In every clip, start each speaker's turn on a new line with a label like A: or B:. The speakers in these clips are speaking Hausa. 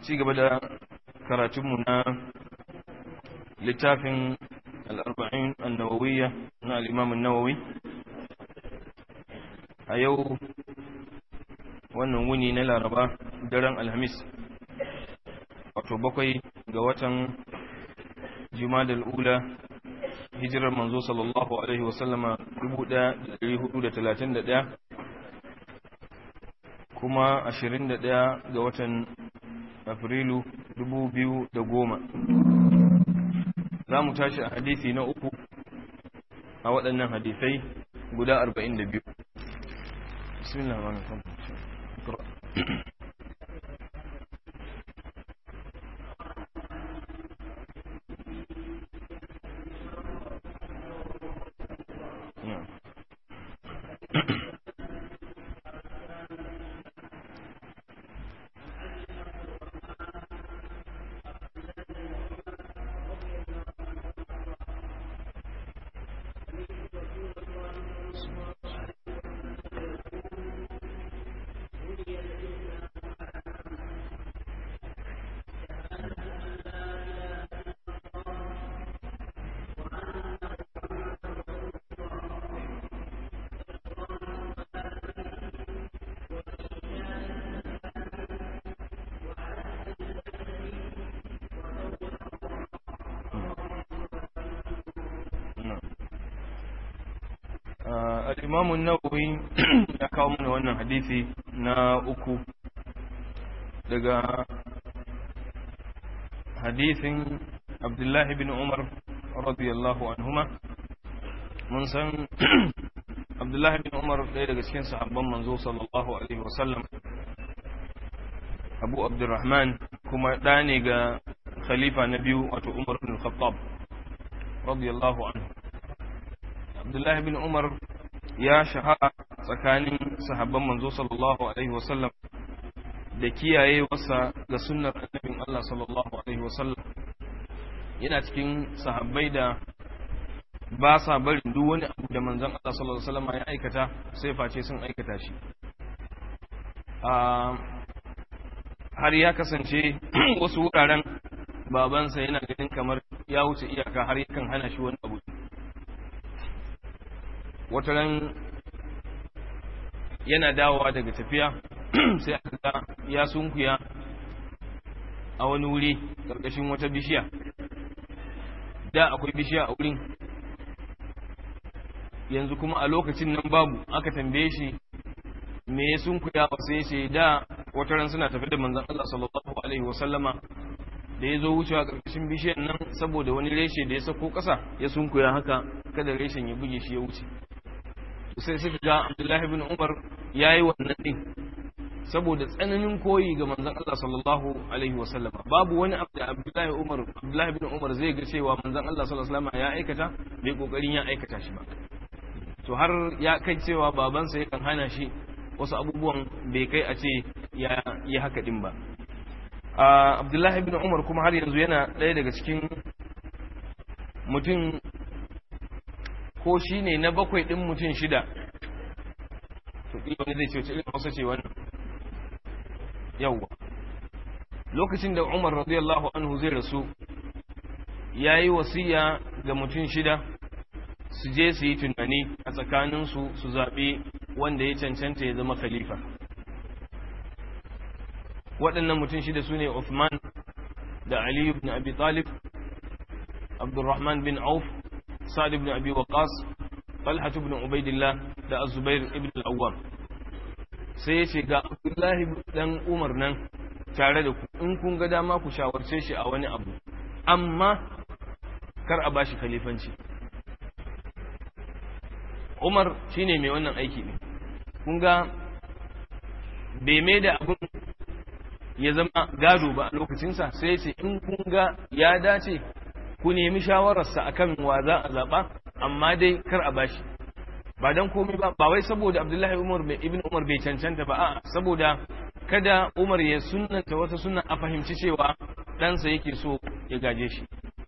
A: ci gaba da karatunmu na littafin al'arba'in annawawiyya na al'imamun nawawi a yau wannan wuni na laraba daren alhamis wato bakwai ga watan jumadal ula hijirar manzo sallallahu alaihi wasallama 1431 kuma 21 ga watan afrilu 2010 za mu tashi a hadisi na uku a waɗannan hadisai guda 42 bismillah wa al'imamun nawawi ya kawo mana wannan hadisi na uku daga hadisin abdullahi bin umar radiyallahu anhuma mun san abdullahi bin umar ɗaya daga cikin sahabban manzo sallallahu alaihi wasallam abu abdurrahman kuma ɗa ne ga khalifa na biyu wato umar bin khattab radiyallahu anhu abdullahi bin umar ya shahara tsakanin sahabban manzo sallallahu alaihi wasallam da kiyaye wasa ga sunnar annabin Allah sallallahu alaihi wasallam yana cikin sahabbai da ba sa barin duk wani abu da manzon Allah sallallahu alaihi wasallam ya aikata sai face sun aikata shi har ya kasance wasu wuraren babansa yana ganin kamar ya wuce iyaka har yakan hana shi wani abu wataran yana dawowa daga tafiya sai aka ga ya sunkuya a wani wuri ƙarƙashin wata bishiya da akwai bishiya a wurin yanzu kuma a lokacin nan babu aka tambaye shi me ya sunkuya ba sai ce da wataran suna tafi da manzon Allah sallallahu alaihi wasallama da ya zo wucewa ƙarƙashin bishiyar nan saboda wani reshe da ya sako ƙasa ya sunkuya haka kada reshen ya buge shi ya wuce sai suka ga Abdullahi bin Umar yayi wannan din saboda tsananin koyi ga manzon Allah sallallahu alaihi wasallam babu wani abu da Abdullahi Umar Abdullahi bin Umar zai ga cewa manzon Allah sallallahu alaihi wasallam ya aikata bai kokarin ya aikata shi ba to har ya kai cewa babansa yakan hana shi wasu abubuwan bai kai a ce ya yi haka din ba Abdullahi bin Umar kuma har yanzu yana ɗaya daga cikin mutum ko shi ne na bakwai ɗin mutum shida to ɗi wani zai ce wace irin hausa ce wannan yawwa lokacin da umar radiyallahu anhu zai rasu ya yi wasiya ga mutum shida su je su yi tunani a tsakaninsu su zaɓi wanda ya cancanta ya zama khalifa waɗannan mutum shida su ne Uthman da Ali ibn Abi Talib Abdurrahman bin Auf Sa'ad ibn Abi Waqqas Talha ibn Ubaidillah da Az-Zubair ibn al-Awwam sai ya ce ga Abdullahi dan Umar nan tare da ku in kun ga dama ku shawarce shi a wani abu amma kar a bashi khalifanci Umar shine mai wannan aiki ne kun ga bai mai da abun ya zama gado ba a lokacinsa sai ya ce in kun ga ya dace ku nemi shawararsa akan wa za a zaɓa amma dai kar a bashi ba dan komai ba ba wai saboda Abdullahi Umar bai ibn Umar bai cancanta ba a'a saboda kada Umar ya sunnanta wata sunna a fahimci cewa ɗansa yake so ya gaje shi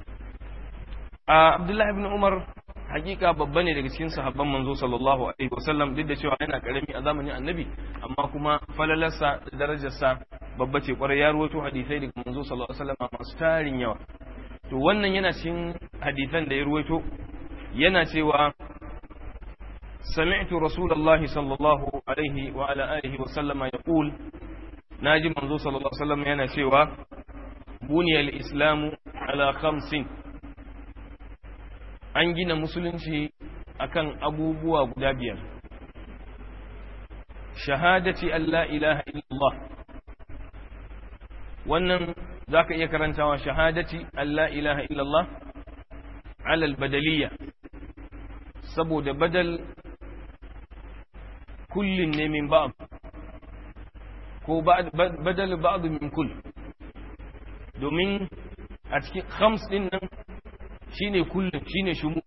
A: a Abdullahi ibn Umar hakika babba ne daga cikin sahabban manzo sallallahu alaihi wasallam duk da cewa yana karami a zamanin annabi amma kuma falalarsa da darajarsa babba ce kwarai ya ruwaito hadisai daga manzo sallallahu alaihi wasallam masu tarin yawa to wannan yana cikin hadisan da ya ruwaito yana cewa سمعت رسول الله صلى الله عليه وعلى آله وسلم يقول ناجي منذ صلى الله عليه وسلم yana cewa بني الإسلام على خمس an gina musulunci akan abubuwa guda biyar shahadati Allah ilaha illallah wannan zaka iya karantawa shahadati Allah ilaha illallah alal badaliya saboda badal kullin ne min ba'd ko badal ba'd min kull domin a cikin khams din nan shine kullun shine shumu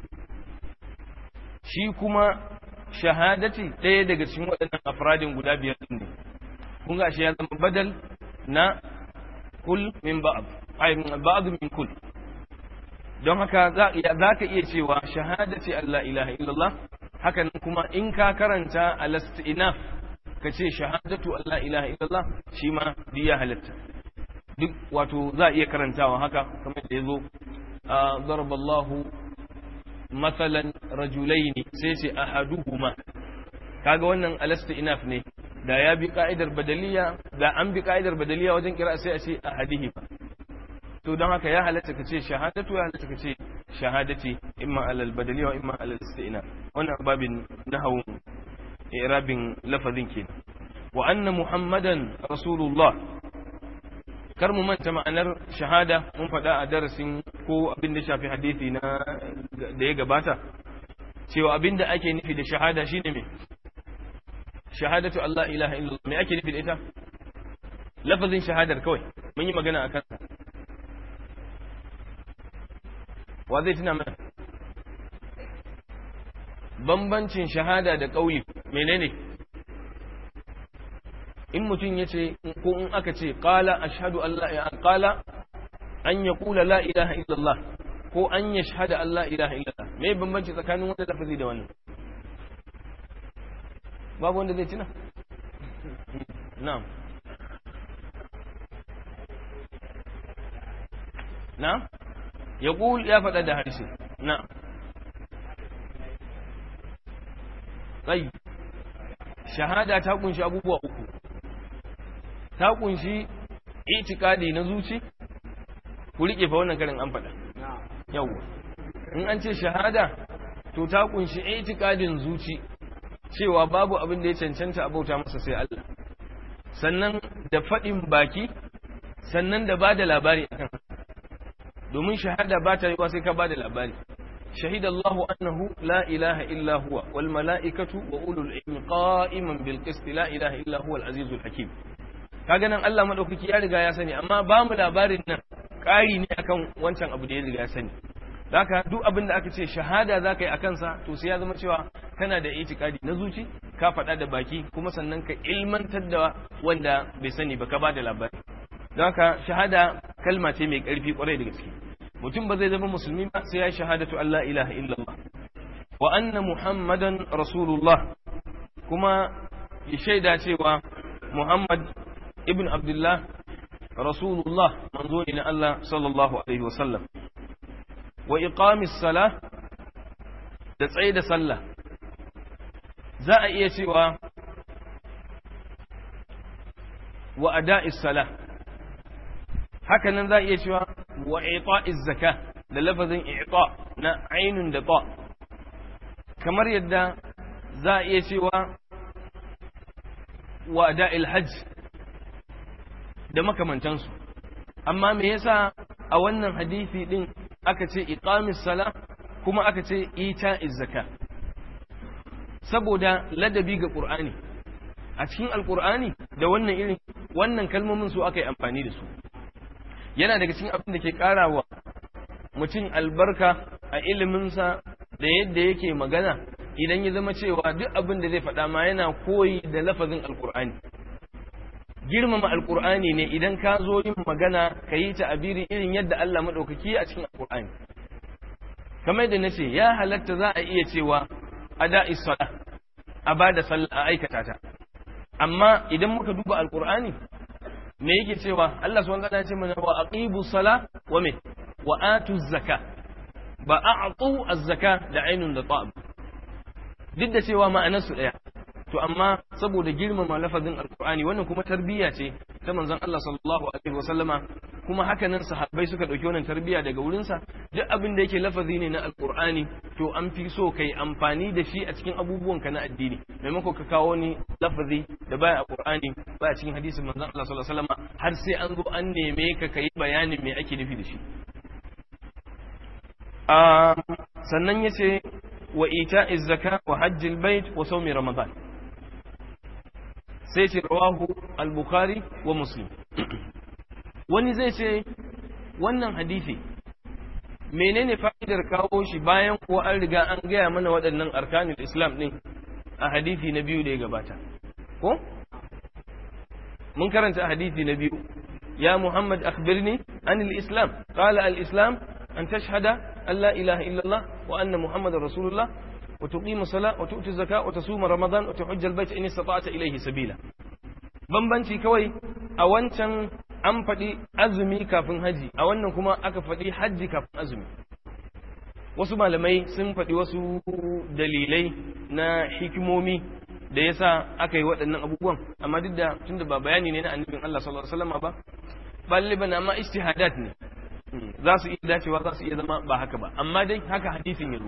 A: shi kuma shahadati ɗaya daga cikin waɗannan afradin guda biyar din ne kun ga shi ya zama badal na kull min ba'd ay ba'd min kull don haka za ka iya cewa shahadati Allah ilaha illallah hakan kuma in ka karanta al-istinaf ka ce shahadatu Allah ilaha illallah shi ma ya halatta duk wato za iya karantawa haka kamar da yazo daraballahu masalan rajulaini sai ce ahaduhuma kaga wannan al-istinaf ne da ya bi ka'idar badaliya da an bi ka'idar badaliya wajen kira sai a ce ahadihima to don haka ya halatta ka ce shahadatu ya halatta ka ce shahadati imma alal badaliya wa imma alal istina wannan babin nahawun irabin lafazin ke wa anna muhammadan rasulullah kar mu manta ma'anar shahada mun faɗa a darasin ko abin da shafi hadisi na da ya gabata cewa abin da ake nufi da shahada shine me shahadatu Allah ilaha illallah me ake nufi da ita lafazin shahadar kawai mun yi magana akan wa zai tuna mana bambancin shahada da ƙauye menene in mutum ya ce ko in aka ce ƙala ashhadu Allah ya ƙala an ya ƙula la ilaha illallah ko an ya shahada Allah ilaha illallah me bambanci tsakanin wanda lafazi da wannan babu wanda zai tuna na'am na'am ya ya faɗa da harshe na tsayi shahada ta kunshi abubuwa uku ta kunshi itikadi na zuci ku riƙe fa wannan karin an faɗa yawwa in an ce shahada to ta kunshi itikadin zuci cewa babu abin da ya cancanta a bauta masa sai Allah sannan da faɗin baki sannan da ba da labari akan domin shahada ba ta yiwa sai ka ba da labari shahida Allahu annahu la ilaha illa huwa wal mala'ikatu wa ulul ilmi qa'iman bil qist la ilaha illa huwa al azizul hakim kaga nan Allah madaukaki ya riga ya sani amma ba mu labarin nan ƙari ne akan wancan abu da ya riga ya sani haka duk abin da aka ce shahada za ka yi a kansa to sai ya zama cewa kana da itikadi na zuci ka faɗa da baki kuma sannan ka ilmantar da wanda bai sani ba ka ba da labari don haka shahada kalma ce mai ƙarfi ƙwarai da gaske mutum ba zai zama musulmi ba sai ya shahadatu Allah ilaha illallah wa anna muhammadan rasulullah kuma ya shaida cewa muhammad ibn abdullah rasulullah manzo ne na Allah sallallahu alaihi wasallam wa iqamis sala da tsaye da sallah za a iya cewa wa ada'is sala hakanan za a iya cewa wa ita'iz zaka da lafazin ita na ainun da ta kamar yadda za a iya cewa wa ada'il hajj da makamantansu amma me yasa a wannan hadisi din aka ce iqamis sala kuma aka ce ita'iz zaka saboda ladabi ga qur'ani a cikin alqur'ani da wannan irin wannan kalmomin su aka yi amfani da su yana daga cikin abin da ke karawa mutum albarka a iliminsa da yadda yake magana idan ya zama cewa duk abin da zai faɗa ma yana koyi da lafazin alqur'ani girmama alkur'ani ne idan ka zo yin magana ka yi ta'abiri irin yadda Allah maɗaukaki a cikin alkur'ani kamar da nace ya halatta za a iya cewa ada isala a ba da sallah a aikata ta amma idan muka duba alkur'ani me yake cewa Allah subhanahu wa ta'ala ya ce mana wa aqibu sala wa me wa atu zakka ba a'tu az-zaka da ainun da ta'ab duk da cewa ma'anar su daya to amma saboda girmama lafazin alqur'ani wannan kuma tarbiyya ce ta manzon Allah sallallahu alaihi wasallama kuma haka nan sahabbai suka dauki wannan tarbiyya daga wurin sa duk abin da yake lafazi ne na alqur'ani to an fi so kai amfani da shi a cikin abubuwan ka na addini maimako ka kawo ni lafazi da baya alqur'ani baya cikin hadisin manzon Allah sallallahu alaihi wasallama har sai an zo an neme ka kai bayanin me ake nufi da shi sannan ya ce wa ita zaka wa hajjil bait wa saumi ramadan sai ce rawahu al-bukhari wa muslim wani zai ce wannan hadisi menene fa'idar kawo shi bayan kuwa an riga an gaya mana waɗannan arkanul islam ɗin a hadisi na biyu da ya gabata ko mun karanta hadisi na biyu ya muhammad akhbirni anil islam qala al-islam أن تشهد أن لا إله إلا الله وأن محمد رسول الله وتقيم الصلاة وتؤتي الزكاة وتصوم رمضان وتحج البيت إن استطعت إليه سبيلا bambanci kawai a wancan an faɗi azumi kafin haji a wannan kuma aka faɗi hajji kafin azumi wasu malamai sun faɗi wasu dalilai na hikimomi da yasa aka yi waɗannan abubuwan amma duk da tunda ba bayani ne na annabin Allah sallallahu alaihi wasallam ba baliban amma ijtihadat ne za su iya dacewa za su iya zama ba haka ba amma dai haka hadisin ya zo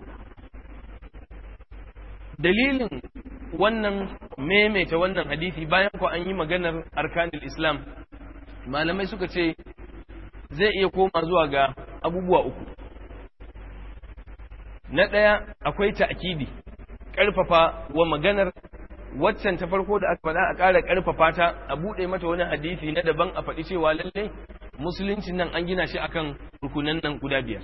A: dalilin wannan maimaita wannan hadisi bayan ko an yi maganar arkanul islam malamai suka ce zai iya koma zuwa ga abubuwa uku na ɗaya akwai ta'kidi ƙarfafa wa maganar waccan ta farko da aka faɗa a ƙara ƙarfafa ta a buɗe mata wani hadisi na daban a faɗi cewa lallai musuluncin nan an gina shi akan rukunan nan guda biyar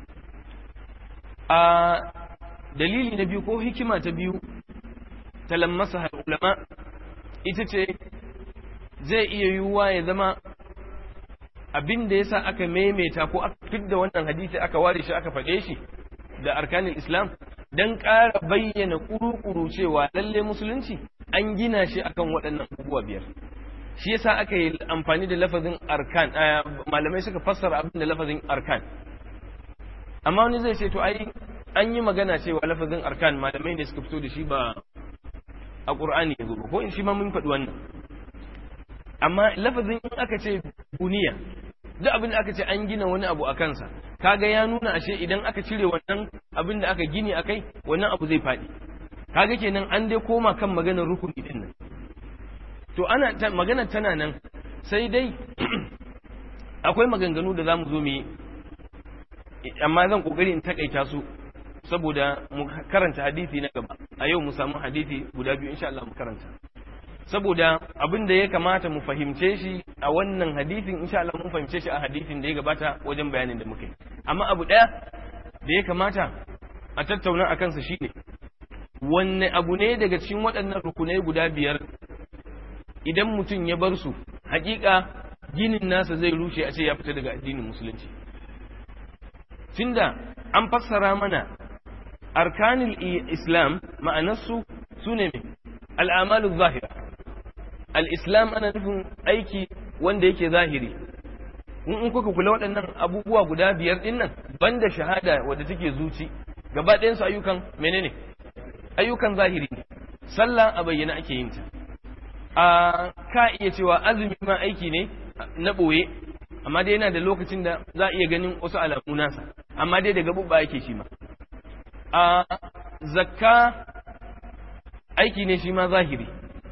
A: a dalili na biyu ko hikima ta biyu ta lammasa ulama ita ce zai iya yiwuwa ya zama abin da yasa aka maimaita ko aka fidda wannan hadisi aka ware shi aka faɗe shi da arkanin islam don ƙara bayyana ƙuru-ƙuru cewa lalle musulunci an gina shi akan waɗannan abubuwa biyar shi yasa aka yi amfani da lafazin arkan malamai suka fassara abin da lafazin arkan amma wani zai ce to ai an yi magana cewa lafazin arkan malamai ne suka fito da shi ba a qur'ani ya zo ko in shi ma mun faɗi wannan amma lafazin in aka ce buniya duk abin da aka ce an gina wani abu a kansa kaga ya nuna ashe idan aka cire wannan abin da aka gini akai wannan abu zai faɗi kaga kenan an dai koma kan maganar rukuni din nan to ana magana tana nan sai dai akwai maganganu da za mu zo mu yi amma zan kokari in takaita su saboda mu karanta hadisi na gaba a yau mu samu hadisi guda biyu insha Allah mu karanta saboda abin da ya kamata mu fahimce shi a wannan hadisin insha Allah mun fahimce shi a hadisin da ya gabata wajen bayanin da muka yi amma abu daya da ya kamata a tattauna a kansa shine wanne abu ne daga cikin waɗannan rukunai guda biyar idan mutum ya bar su hakika ginin nasa zai rushe a ce ya fita daga addinin musulunci tunda an fassara mana arkanil islam ma'anarsu su ne mai al'amalu zahira al'islam ana nufin aiki wanda yake zahiri in kuka kula waɗannan abubuwa guda biyar ɗin nan banda shahada wadda take zuci gaba ɗayansu ayyukan menene ayyukan zahiri ne sallah a bayyana ake yin ta a ka iya cewa azumi ma aiki ne na ɓoye amma dai yana da lokacin da za a iya ganin wasu alamu nasa amma dai daga bubba yake shi ma a zakka aiki ne shi ma zahiri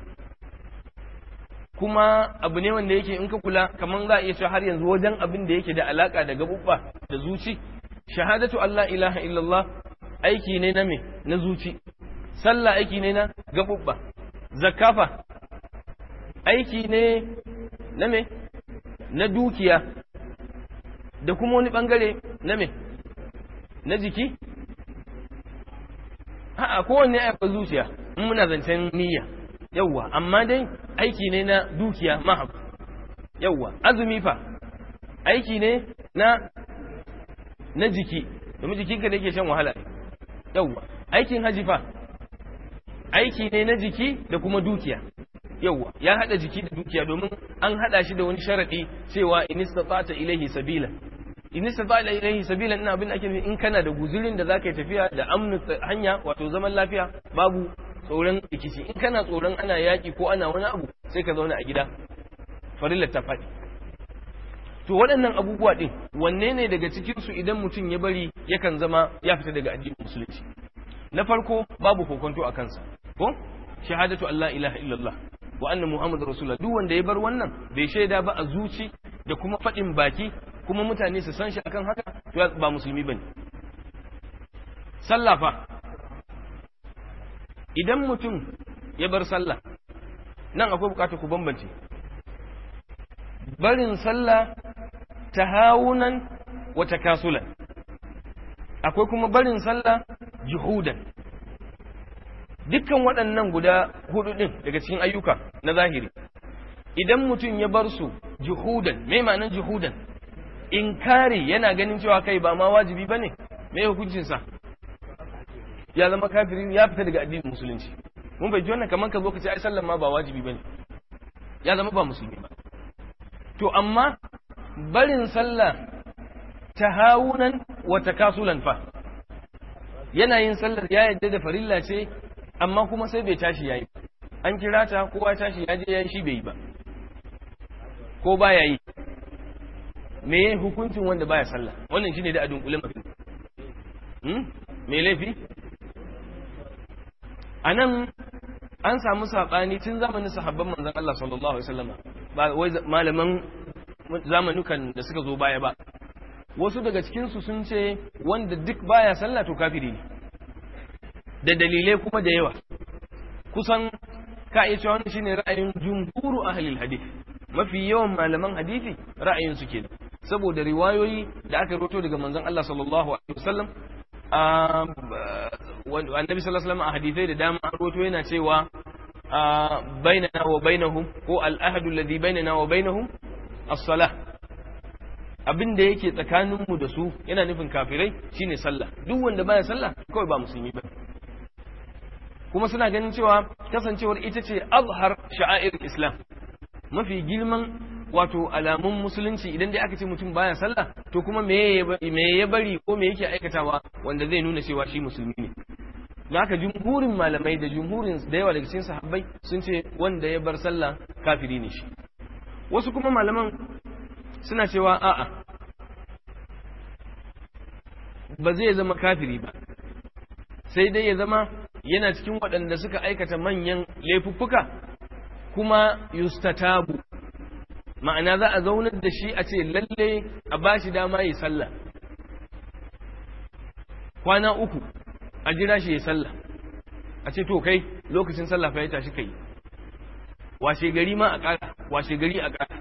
A: kuma abu ne wanda yake in ka kula kamar za a iya cewa har yanzu wajen abin da yake da alaka da gabubba da zuci shahadatu Allah ilaha illallah aiki ne na me na zuci sallah aiki ne na gabubba zakafa aiki ne na me na dukiya da kuma wani bangare na me na jiki a'a kowanne aika zuciya in muna zancen niyya yawwa amma dai aiki ne na dukiya mahab yawwa azumi fa aiki ne na na jiki domin jikinka da ke shan wahala yawwa aikin haji fa aiki ne na jiki da kuma dukiya yawa ya hada jiki da dukiya domin an hada shi da wani sharadi cewa in istata ilaihi sabila in istata ilaihi sabila ina abin ake in kana da guzurin da zaka yi tafiya da amnu hanya wato zaman lafiya babu tsoron rikici in kana tsoron ana yaki ko ana wani abu sai ka zauna a gida farillar ta faɗi to waɗannan abubuwa ɗin wanne ne daga cikinsu idan mutum ya bari yakan zama ya fita daga addinin musulunci na farko babu kokonto a kansa ko shahadatu Allah ilaha illallah wa anna muhammad rasulullah duk wanda ya bar wannan bai shaida ba a zuci da kuma faɗin baki kuma mutane su san shi akan haka to ba musulmi bane sallah fa idan mutum ya bar sallah nan akwai bukatar ku bambance barin sallah tahawunan wa takasulan akwai kuma barin sallah juhudan dukkan waɗannan guda hudu ɗin daga cikin ayyuka na zahiri idan mutum ya bar su juhudan mai ma'anar juhudan inkari yana ganin cewa kai ba ma wajibi ba ne mai hukuncinsa ya zama kafiri ya fita daga addinin musulunci mun bai ji wannan kamar ka zo ka ce ai sallan ma ba wajibi ba ne ya zama ba musulmi ba to amma barin sallah tahawunan wa takasulan fa yana yin sallar ya yadda da farilla ce amma kuma sai bai tashi yayi an kira ta kowa tashi ya je yayi shi bai yi ba ko baya yi me hukuncin wanda baya sallah wannan shine da adun kulin mafi hmm me laifi anan an samu sabani tun zamanin sahabban manzon Allah sallallahu alaihi wasallam ba wai malaman zamanukan da suka zo baya ba wasu daga cikinsu sun ce wanda duk baya sallah to kafiri ne da dalilai kuma da yawa kusan ka iya cewa wannan shine ra'ayin jumhuru ahlil hadith mafi yawan malaman hadisi ra'ayin su kenan saboda riwayoyi da aka roto daga manzon Allah sallallahu alaihi wasallam annabi sallallahu alaihi wasallam a hadisai da dama an roto yana cewa bainana wa bainahum ko al-ahadu alladhi bainana wa bainahum as-salah abin da yake tsakaninmu da su yana nufin kafirai shine sallah duk wanda baya sallah kawai ba musulmi ba kuma suna ganin cewa kasancewar ita ce azhar sha'air islam mafi girman wato alamun musulunci idan dai aka ce mutum baya sallah to kuma me ya bari ko me yake aikatawa wanda zai nuna cewa shi musulmi ne da haka jumhurin malamai da jumhurin da yawa daga cikin sahabbai sun ce wanda ya bar sallah kafiri ne shi wasu kuma malaman suna cewa a'a ba zai zama kafiri ba sai dai ya zama yana cikin waɗanda suka aikata manyan laifuffuka kuma yustatabu ma'ana za a zaunar da shi a ce lalle a ba shi dama yi sallah kwana uku a jira shi ya sallah a ce to kai lokacin sallah fa ya tashi kai washe gari ma a ƙara washe gari a ƙara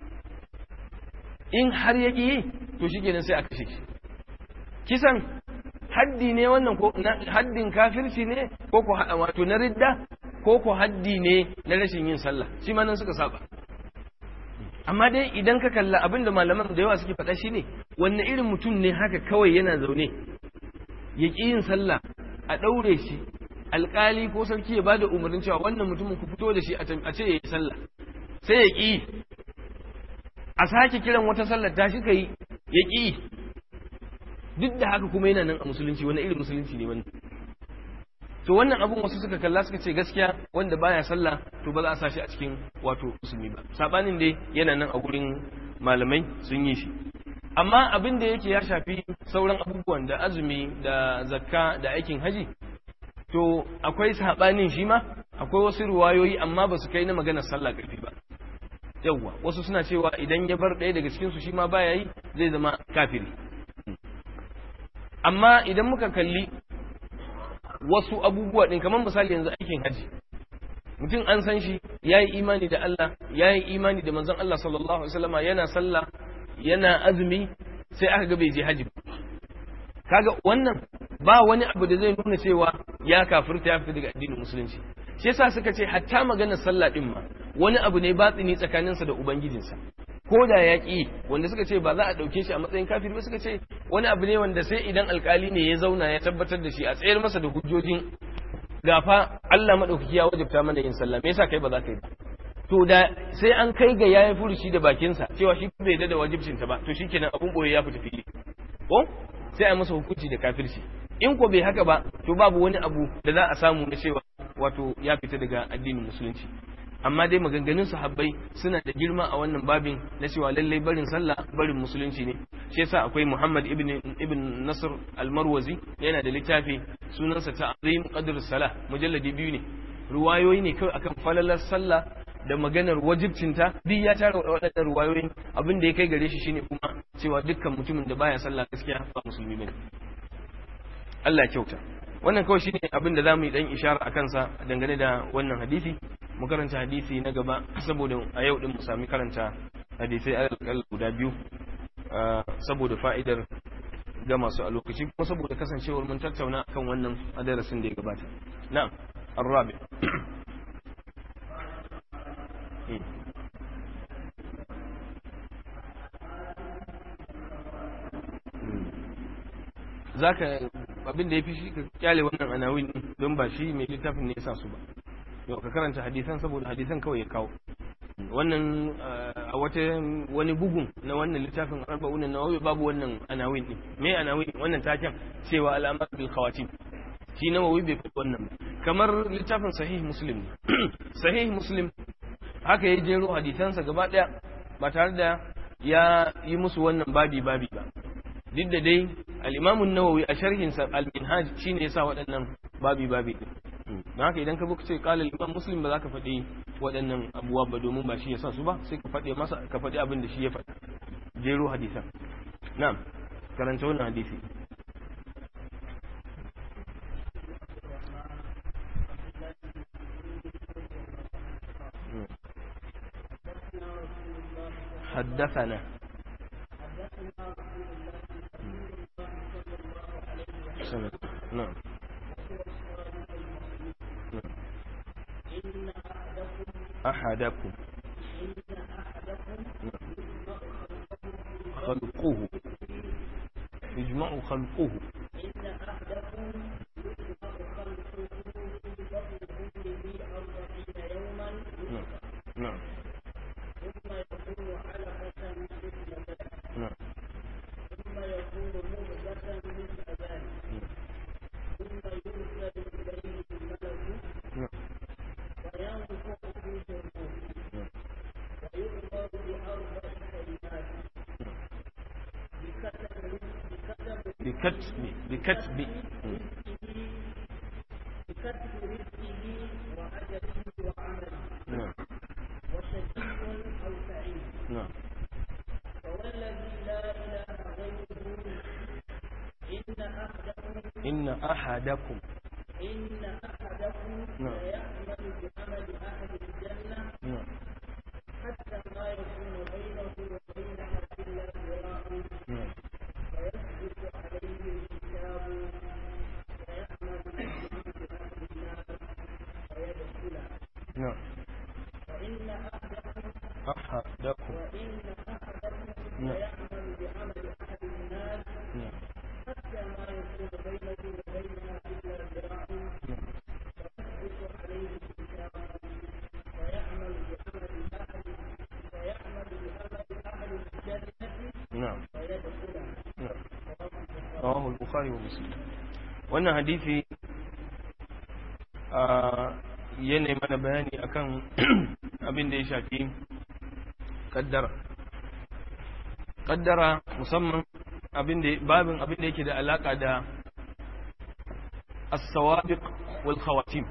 A: in har ya yi to shi kenan sai a kashe shi kisan haddi ne wannan ko haddin kafirci ne ko ko wato na ridda ko ko haddi ne na rashin yin sallah shi ma nan suka saba amma dai idan ka kalla abinda malaman da yawa suke faɗa shine wanne irin mutum ne haka kawai yana zaune ya ƙi yin sallah a ɗaure shi alƙali ko sarki ya bada umarnin cewa wannan mutumin ku fito da shi a ce ya yi sallah sai ya ƙi a sake kiran wata sallar ta shi kai ya ƙi duk da haka kuma yana nan a musulunci wani irin musulunci ne wannan to wannan abun wasu suka kalla suka ce gaskiya wanda baya sallah to ba za a sashi a cikin wato musulmi ba sabanin dai yana nan a gurin malamai sun yi shi amma abin da yake ya shafi sauran abubuwan da azumi da zakka da aikin haji to akwai sabanin shi ma akwai wasu ruwayoyi amma ba su kai na maganar sallah ƙarfi ba yawwa wasu suna cewa idan ya bar ɗaya daga cikinsu shi ma baya yi zai zama kafiri amma idan muka kalli wasu abubuwa ɗin kamar misali yanzu aikin haji mutum an san shi ya yi imani da Allah ya yi imani da manzon Allah sallallahu alaihi wasallama yana sallah yana azumi sai aka ga bai je haji kaga wannan ba wani abu da zai nuna cewa ya kafirta ya fita daga addinin musulunci shi yasa suka ce hatta maganar sallah din ma wani abu ne batsini tsakaninsa da ubangijinsa ko da ya ƙi wanda suka ce ba za a ɗauke shi a matsayin kafiri ba suka ce wani abu ne wanda sai idan alkali ne ya zauna ya tabbatar da shi a tsayar masa da hujjojin gafa Allah maɗaukaki ya wajabta mana yin sallah me yasa kai ba za ka yi ba to da sai an kai ga yayi furushi da bakinsa cewa shi bai da wajibcinta ba to shikenan abun boye ya fita fili ko sai a masa hukunci da kafirci in ko bai haka ba to babu wani abu da za a samu na cewa wato ya fita daga addinin musulunci amma dai maganganun sahabbai suna da girma a wannan babin na cewa lallai barin sallah barin musulunci ne shi yasa akwai Muhammad ibn ibn Nasr al-Marwazi yana da littafi sunansa Ta'zim Qadr Salah mujalladi biyu ne ruwayoyi ne kawai akan falalar sallah da maganar wajibcinta duk ya tara waɗannan ruwayoyin abin da ya kai gare shi shine kuma cewa dukkan mutumin da baya sallah gaskiya ba musulmi bane Allah kyauta wannan kawai shine abin da zamu yi dan ishara a kansa dangane da wannan hadisi mu karanta hadisi na gaba saboda a yau din mu sami karanta hadisai alƙal guda biyu saboda fa'idar ga masu a lokaci kuma saboda kasancewar mun tattauna kan wannan a darasin da ya gabata na'am arabi zaka abin da ya fi shi ka kyale wannan anawin don ba shi mai littafin ne ya sa su ba yau ka karanta hadisan saboda hadisan kawai ya kawo wannan a wata wani bugun na wannan littafin arba'un nawawi babu wannan anawin din me anawin wannan taken cewa al'amar bil khawatim shi nawawi bai fi wannan kamar littafin sahih muslim sahih muslim haka ya jero hadisansa gaba daya ba tare da ya yi musu wannan babi babi ba duk da dai al-imam an-nawawi a sharhinsa al-minhaj shine yasa waɗannan babi babi din don haka idan ka zo ka ce qala al-imam muslim ba za ka faɗi waɗannan abuwa ba domin ba shi ya sa su ba sai ka faɗi masa ka faɗi abin da shi ya faɗa jero hadisan na'am karanta wannan hadisi حدثنا سنة. نعم أحدكم خلقه يجمع خلقه نعم نعم نعم نعم بكتب بكتب نعم نعم إن أحدكم نعم نعم نعم نعم أحدكم نعم نعم نعم نعم رواه البخاري ومسلم wannan hadisi yana mana bayani akan abin da ya shafi kaddara kaddara musamman abin da babin abin da yake da alaka da as-sawabiq wal khawatim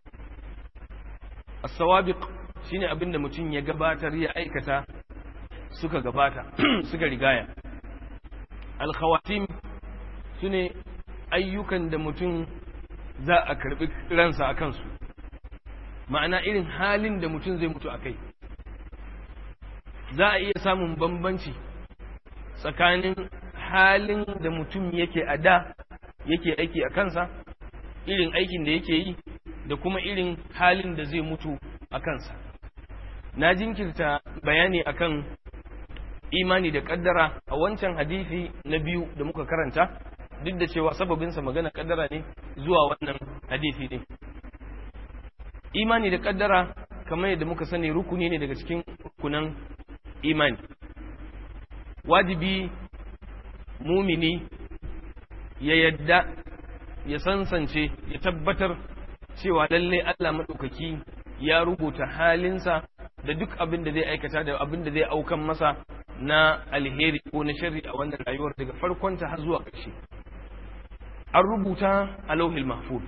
A: as-sawabiq shine abin da mutum ya gabatar ya aikata suka gabata suka rigaya al-khawatim sune ayyukan da mutum za a karbi ransa a kansu ma'ana irin halin da mutum zai mutu a kai za a iya samun bambanci tsakanin halin da mutum yake a da yake aiki a kansa irin aikin da yake yi da kuma irin halin da zai mutu a kansa na jinkirta bayani akan imani da kaddara a wancan hadisi na biyu da muka karanta duk da cewa sababinsa magana kaddara ne zuwa wannan hadisi ne imani da kaddara kamar yadda muka sani rukuni ne daga cikin rukunan imani wajibi mumini ya yadda ya sansance ya tabbatar cewa lalle Allah maɗaukaki ya rubuta halinsa da duk abin da zai aikata da abin da zai aukan masa na alheri ko na sharri a wannan rayuwar daga farkonta har zuwa ƙarshe an rubuta a lauhil mahfuz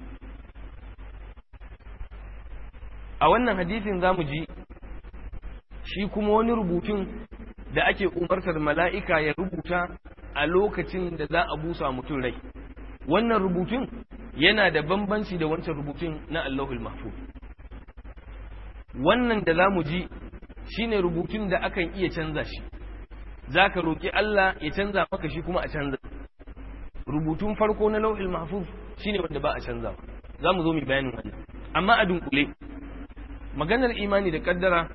A: a wannan hadisin zamu ji shi kuma wani rubutun da ake umartar mala'ika ya rubuta a lokacin da za a busa mutum rai wannan rubutun yana da bambanci da wancan rubutun na Allahul Mahfuz wannan da za mu ji shine rubutun da akan iya canza shi za ka roƙi Allah ya canza maka shi kuma a canza rubutun farko na lauhul mahfuz shine wanda ba a canza za mu zo mu bayanin wannan amma a dunkule maganar imani da kaddara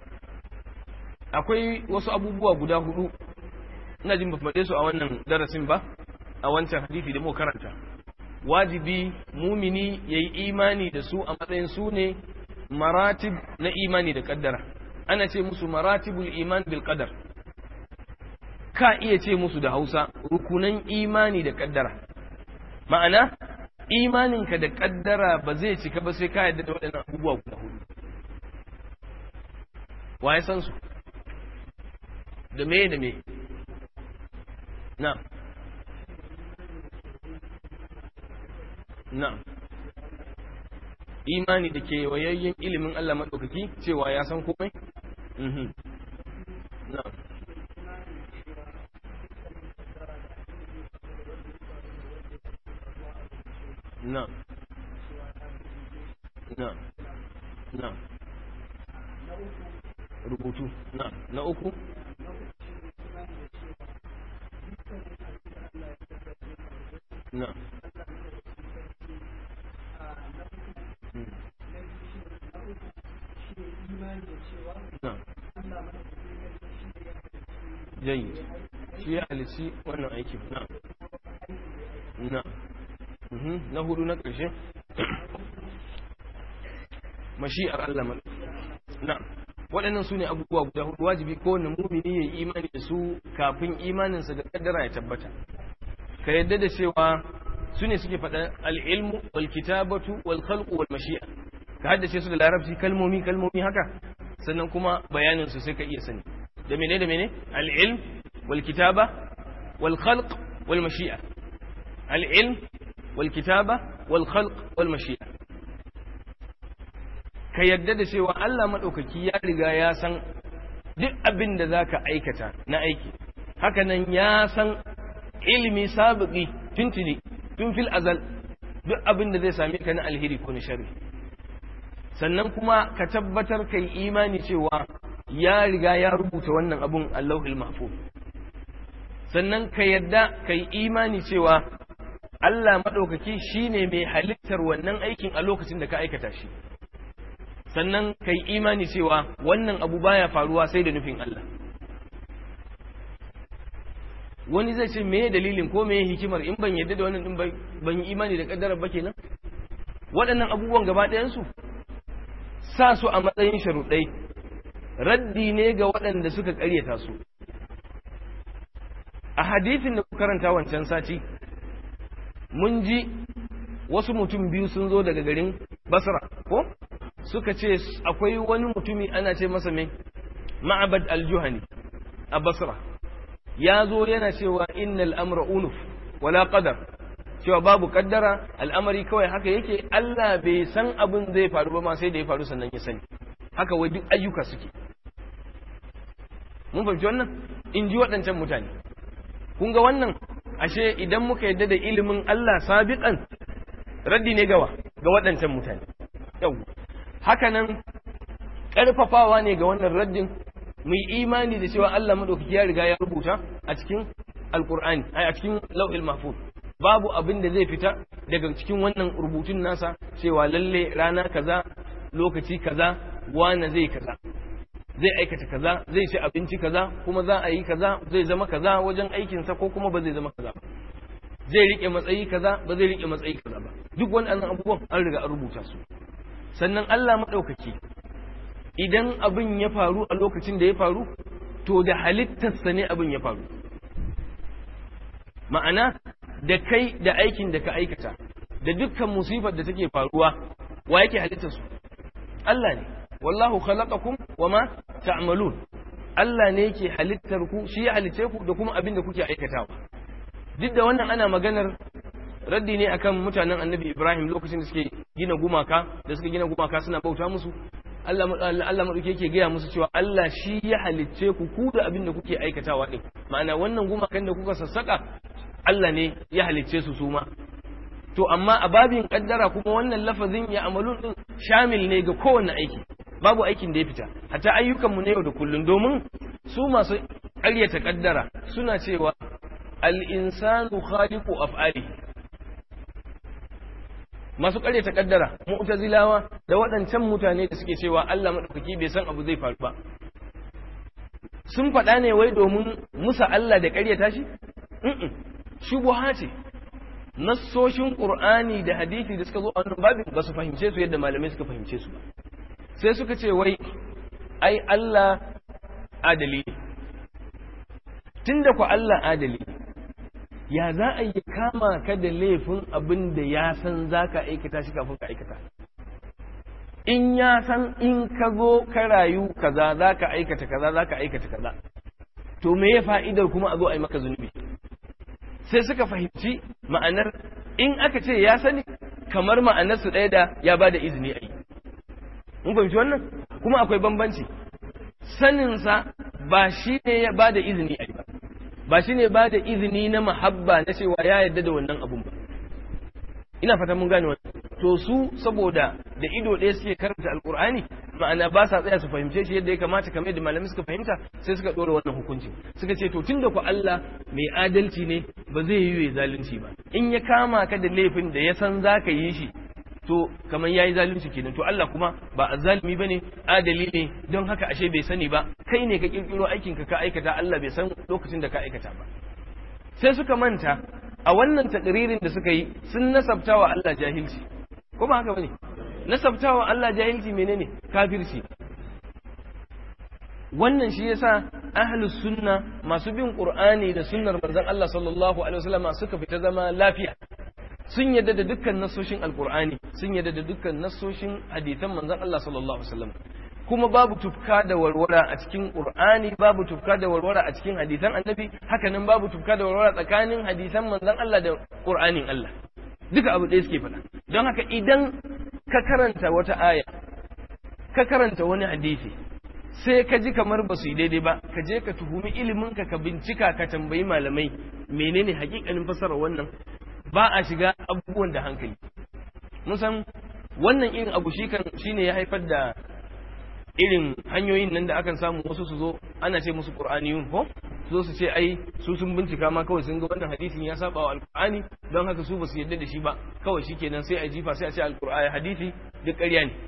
A: akwai wasu abubuwa guda hudu ina jin ba faɗe su a wannan darasin ba a wancan hadisi da muka karanta wajibi mumini yayi imani da su a matsayin su ne maratib na imani da kaddara ana ce musu maratibul iman bil qadar ka iya ce musu da Hausa rukunan imani da kaddara ma'ana imaninka da kaddara ba zai cika ba sai ka yarda da waɗannan abubuwa guda hudu wa ya san su da me da me na na imani da ke wayayyen ilimin Allah maɗaukaki cewa ya san komai na na na na rubutu na na uku na na jayi shi ya halici wannan aikin na na na hudu na ƙarshe mashi'ar Allah mal na waɗannan su ne abubuwa guda hudu wajibi kowane mumini ya yi imani da su kafin imaninsa da kaddara ya tabbata ka yadda da cewa su ne suke faɗa al'ilmu wal kitabatu wal khalqu wal mashi'a ka haddace su da larabci kalmomi kalmomi haka sannan kuma bayanin su sai ka iya sani da mene da mene al'ilm wal kitaba wal khalq wal mashi'a al'ilm wal kitaba wal khalq wal mashi'a ka yadda da cewa Allah maɗaukaki ya riga ya san duk abin da za ka aikata na aiki hakanan ya san ilimi sabiki tuntuni tun fil azal duk abin da zai same ka na alheri ko na shari sannan kuma ka tabbatar kai imani cewa ya riga ya rubuta wannan abun Allahul mahfuz sannan ka yadda kai imani cewa Allah maɗaukaki shine mai halittar wannan aikin a lokacin da ka aikata shi sannan kai imani cewa wannan abu baya faruwa sai da nufin Allah wani zai ce meye dalilin ko meye hikimar in ban yadda da wannan din ban yi imani da kaddara ba kenan waɗannan abubuwan gaba ɗayansu sa su a matsayin sharuɗai raddi ne ga waɗanda suka ƙaryata su a hadithin da karanta wancan sati mun ji wasu mutum biyu sun zo daga garin basra ko suka ce akwai wani mutumi ana ce masa mai ma'abad al-juhani a basra ya zo yana cewa innal amra unuf wala qadar cewa babu kaddara al'amari kawai haka yake Allah bai san abin zai faru ba ma sai da ya faru sannan ya sani haka wai duk ayyuka suke mun fahimci wannan in ji waɗancan mutane kun ga wannan ashe idan muka yadda da ilimin Allah sabiqan raddi ne gawa ga waɗancan mutane yau hakanan ƙarfafawa ne ga wannan raddin mu yi imani da cewa Allah maɗaukaki ya riga ya rubuta a cikin alkur'ani a cikin lauhil mahfuz babu abin da zai fita daga cikin wannan rubutun nasa cewa lalle rana kaza lokaci kaza wane zai kaza zai aikata kaza zai ci abinci kaza kuma za a yi kaza zai zama kaza wajen aikinsa ko kuma ba zai zama kaza ba zai rike matsayi kaza ba zai rike matsayi kaza ba duk wannan abubuwan an riga an rubuta su sannan Allah maɗaukaki idan abin ya faru a lokacin da ya faru to da halittarsa ne abin ya faru ma'ana da kai da aikin da ka aikata da dukkan musibar da take faruwa wa yake halittar su Allah ne wallahu khalaqakum wama ta'malun Allah ne yake halittar ku shi ya halice ku da kuma abin da kuke aikatawa duk da wannan ana maganar raddi ne akan mutanen annabi Ibrahim lokacin da suke gina gumaka da suka gina gumaka suna bauta musu Allah Allah madauke yake gaya musu cewa Allah shi ya halicce ku ku da abin da kuke aikatawa din ma'ana wannan gumakan da kuka sassaka Allah ne ya halicce su su ma to amma a babin kaddara kuma wannan lafazin ya amalun din shamil ne ga kowanne aiki babu aikin da ya fita hatta ayyukan mu ne yau da kullun domin su masu ƙaryata kaddara suna cewa al-insanu khaliqu af'ali masu ƙaryata kaddara mu'tazilawa da waɗancan mutane da suke cewa Allah madaukaki bai san abu zai faru ba sun faɗa ne wai domin musa Allah da ƙaryata shi shubuha ce nassoshin qur'ani da hadisi da suka zo a wannan babin ba su fahimce su yadda malamai suka fahimce su ba sai suka ce wai ai Allah adali ne tunda ku Allah adali ya za a yi kama ka da laifin abin da ya san za ka aikata shi kafin ka aikata in ya san in ka zo ka rayu kaza za ka aikata kaza za ka aikata kaza to me ya fa'idar kuma a zo a yi maka zunubi sai suka fahimci ma'anar in aka ce ya sani kamar ma'anarsu ɗaya da ya ba da izini a yi mun fahimci wannan kuma akwai bambanci saninsa ba shi ne ya ba da izini a yi ba ba shi ne ba da izini na mahabba na cewa ya yarda da wannan abun ba ina fata mun gane wannan to su saboda da ido ɗaya suke karanta alkur'ani ma'ana ba sa tsaya su fahimce shi yadda ya kamata kamar yadda malamai suka fahimta sai suka ɗora wannan hukunci suka ce to tunda ku Allah mai adalci ne ba zai yi zalunci ba in ya kama ka da laifin da ya san za ka yi shi to kamar yayi zalunci kenan to Allah kuma ba azzalimi bane adali ne don haka ashe bai sani ba kai ne ka kirkiro aikin ka ka aikata Allah bai san lokacin da ka aikata ba sai suka manta a wannan takririn da suka yi sun nasabtawa Allah jahilci ko ba haka bane nasabtawa Allah jahilci menene kafirci wannan shi yasa ahlus sunna masu bin qur'ani da sunnar manzon Allah sallallahu alaihi wasallam suka fita zama lafiya sun yadda da dukkan nasoshin alqur'ani sun yadda da dukkan nasoshin hadisan manzon Allah sallallahu alaihi wasallam kuma babu tufka da warwara a cikin qur'ani babu tufka da warwara a cikin hadisan annabi hakanan babu tufka da warwara tsakanin hadisan manzon Allah da qur'anin Allah duka abu ɗaya suke faɗa don haka idan ka karanta wata aya ka karanta wani hadisi sai ka ji kamar ba su yi daidai ba ka je ka tuhumi ilimin ka ka bincika ka tambayi malamai menene hakikanin fasarar wannan ba a shiga abubuwan da hankali mun san wannan irin abu shi kan shine ya haifar da irin hanyoyin nan da akan samu wasu su zo ana ce musu qur'aniyun ko su zo su ce ai su sun bincika ma kawai sun ga wannan hadisin ya saba wa alqur'ani don haka su ba su yarda da shi ba kawai shikenan sai a jifa sai a ce alqur'ani hadisi duk ƙarya ne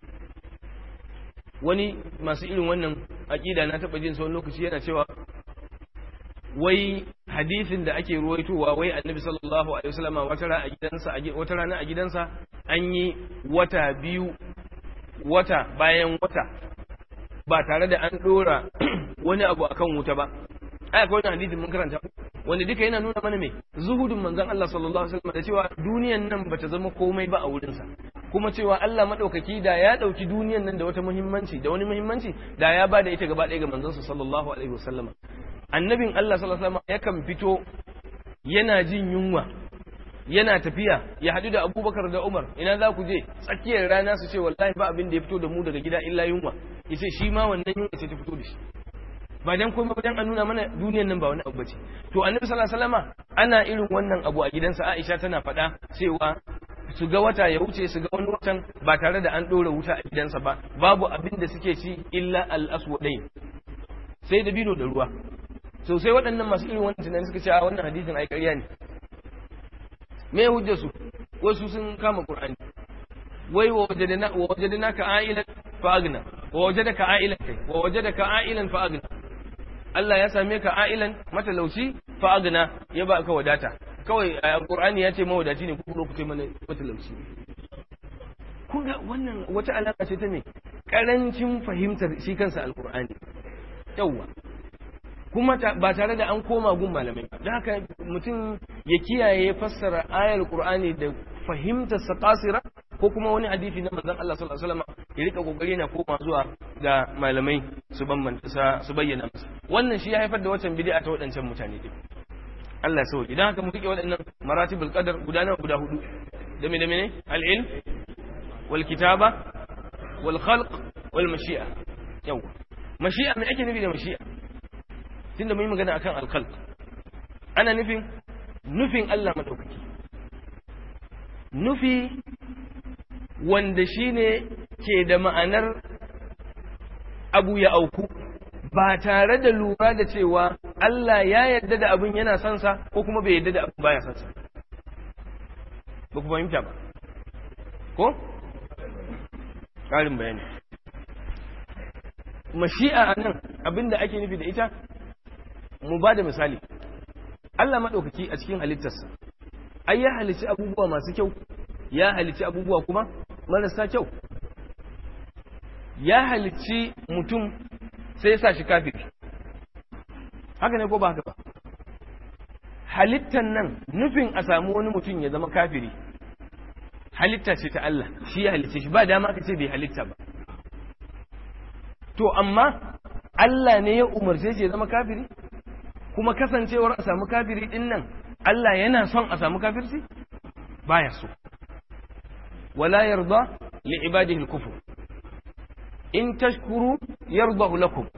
A: wani masu irin wannan aƙida na taɓa jin sau lokaci yana cewa wai hadisin da ake ruwaitowa wai annabi sallallahu alaihi wasallama wata rana a gidansa wata rana a gidansa an yi wata biyu wata bayan wata ba tare da an dora wani abu akan wuta ba ai akwai wani hadisin mun karanta wanda duka yana nuna mana me zuhudun manzon Allah sallallahu alaihi wasallam da cewa duniyan nan bata zama komai ba a wurinsa kuma cewa Allah madaukaki da ya dauki duniyan nan da wata muhimmanci da wani muhimmanci da ya bada ita gaba ɗaya ga manzon sa sallallahu alaihi wasallam annabin Allah sallallahu alaihi wasallam yakan fito yana jin yunwa yana tafiya ya haɗu da abubakar da umar ina za ku je tsakiyar rana su ce wallahi ba abin da ya fito da mu daga gida illa yunwa ya ce shi ma wannan yunwa ce ta fito da shi ba dan kuma dan an nuna mana duniyan nan ba wani abu bace to annabi sallallahu alaihi wasallama ana irin wannan abu a gidansa Aisha tana faɗa cewa su ga wata ya wuce su ga wani watan ba tare da an ɗora wuta a gidansa ba babu abin da suke ci illa al-aswadain sai da bino da ruwa so sai waɗannan masu irin wannan tunani suka ce a wannan hadisin ai ƙarya ne me hujjar su wasu sun kama qur'ani wai wa wajadna wa wajadnaka a'ilan fa agna wa wajadaka a'ilan kai wa wajadaka a'ilan fa agna Allah ya same ka a'ilan matalauci fa agna ya ba ka wadata kawai alqur'ani ya ce mawadaci ne ku ku ce mana matalauci kun ga wannan wata alaka ce ta me karancin fahimtar shi kansa alkur'ani yawwa kuma ba tare da an koma gun malamai da haka mutum ya kiyaye fassara ayar qur'ani da fahimtar sa kasira ko kuma wani hadisi na manzon Allah sallallahu alaihi wasallam ya rika kokari na koma zuwa ga malamai su bambanta su bayyana masa wannan shi ya haifar da wancan bid'a ta waɗancan mutane din Allah ya sauki dan haka mu rike waɗannan maratibul qadar guda nawa guda hudu da me da me al-ilm wal kitaba wal khalq wal mashi'a yawa mashi'a me ake nufi da mashi'a tunda mun yi magana akan al khalq ana nufin nufin Allah madaukaki nufi wanda shine ke da ma'anar abu ya auku ba tare da lura da cewa Allah ya yarda da abin yana son sa ko kuma bai yarda da abin baya son sa ba ku fahimta ba ko ƙarin bayani mashi'a a nan abin da ake nufi da ita mu ba da misali Allah maɗaukaki a cikin halittarsa ai ya halicci abubuwa masu kyau ya halicci abubuwa kuma marasa kyau ya halicci mutum sai ya sa shi kafiri haka ne ko ba haka ba halittan nan nufin a samu wani mutum ya zama kafiri halitta ce ta Allah shi ya halicce shi ba dama ka ce bai halitta ba to amma Allah ne ya umarce shi ya zama kafiri kuma kasancewar a samu kafiri din nan Allah yana son a samu kafirci baya so wala yarda li ibadihi al-kufr in tashkuru yardahu lakum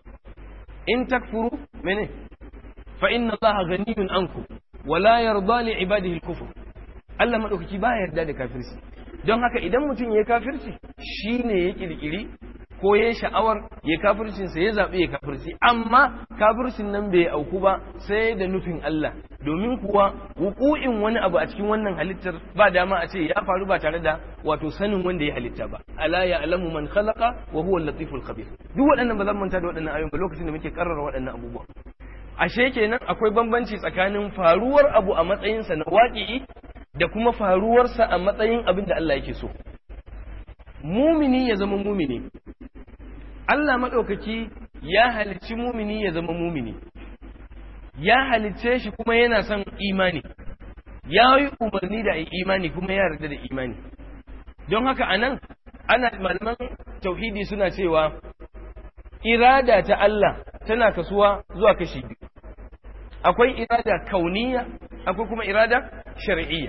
A: in takfuru mene fa inna allaha ghaniyun ankum wala yarda li ibadihi al-kufr Allah madaukaki ba yarda da kafirci don haka idan mutum ya kafirci shine ya kirkiri ko ya sha'awar ya kafircin sa ya zabi ya kafirci amma kafircin nan bai auku ba sai da nufin Allah domin kuwa wuku'in wani abu a cikin wannan halittar ba dama a ce ya faru ba tare da wato sanin wanda ya halitta ba ala ya alamu man khalaqa wa huwa al-latiful khabir duk waɗannan ba zan manta da waɗannan ayoyin ba lokacin da muke karrara waɗannan abubuwa ashe kenan akwai bambanci tsakanin faruwar abu a matsayinsa na waƙi'i da kuma faruwarsa a matsayin abin da Allah yake so mumini ya zama mumini Allah maɗaukaki ya halicci mumini ya zama mumini ya halicce shi kuma yana son imani ya yi umarni da imani kuma ya yarda da imani don haka anan ana malaman tauhidi suna cewa irada ta Allah tana kasuwa zuwa kashi biyu akwai irada kauniya akwai kuma irada shar'iyya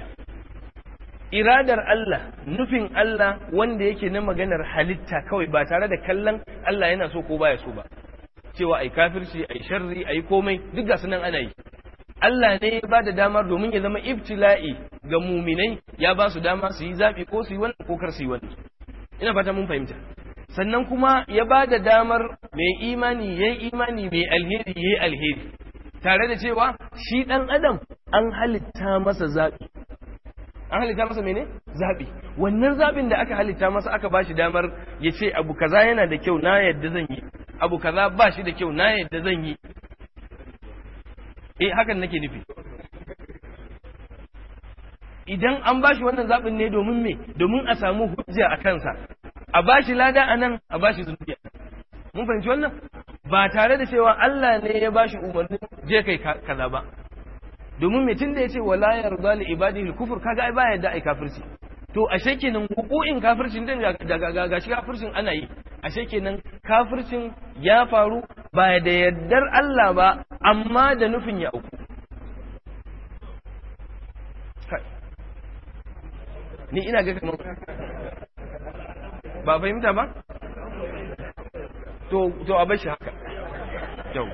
A: iradar Allah nufin Allah wanda yake na maganar halitta kawai ba tare da kallon Allah yana so ko baya so ba cewa ai kafirci ai sharri ai komai duk ga sunan ana yi Allah ne ya ba da damar domin ya zama ibtila'i ga muminai ya ba su dama su yi zaɓi ko su yi wannan ko kar su yi wannan ina fata mun fahimta sannan kuma ya ba da damar mai imani ya yi imani mai alheri ya yi alheri tare da cewa shi ɗan adam an halitta masa zaɓi an halitta masa mene zaɓi wannan zaɓin da aka halitta masa aka ba shi damar ya ce abu kaza yana da kyau na yadda zan yi abu kaza ba shi da kyau na yadda zan yi eh hakan nake nufi idan an ba shi wannan zaɓin ne domin me domin a samu hujja a kansa a ba shi lada a nan a ba shi zunubi mun fahimci wannan ba tare da cewa Allah ne ya ba shi umarnin je kai kaza ba domin me tunda yace wala yarda li ibadihi al-kufr kaga ai baya da ai kafirci to ashe kenan hukuin kafircin din ga ga shi kafircin ana yi ashe kenan kafircin ya faru ba da yaddar Allah ba amma da nufin ya auku ni ina ga kamar ba fahimta ba to to a bar shi haka yau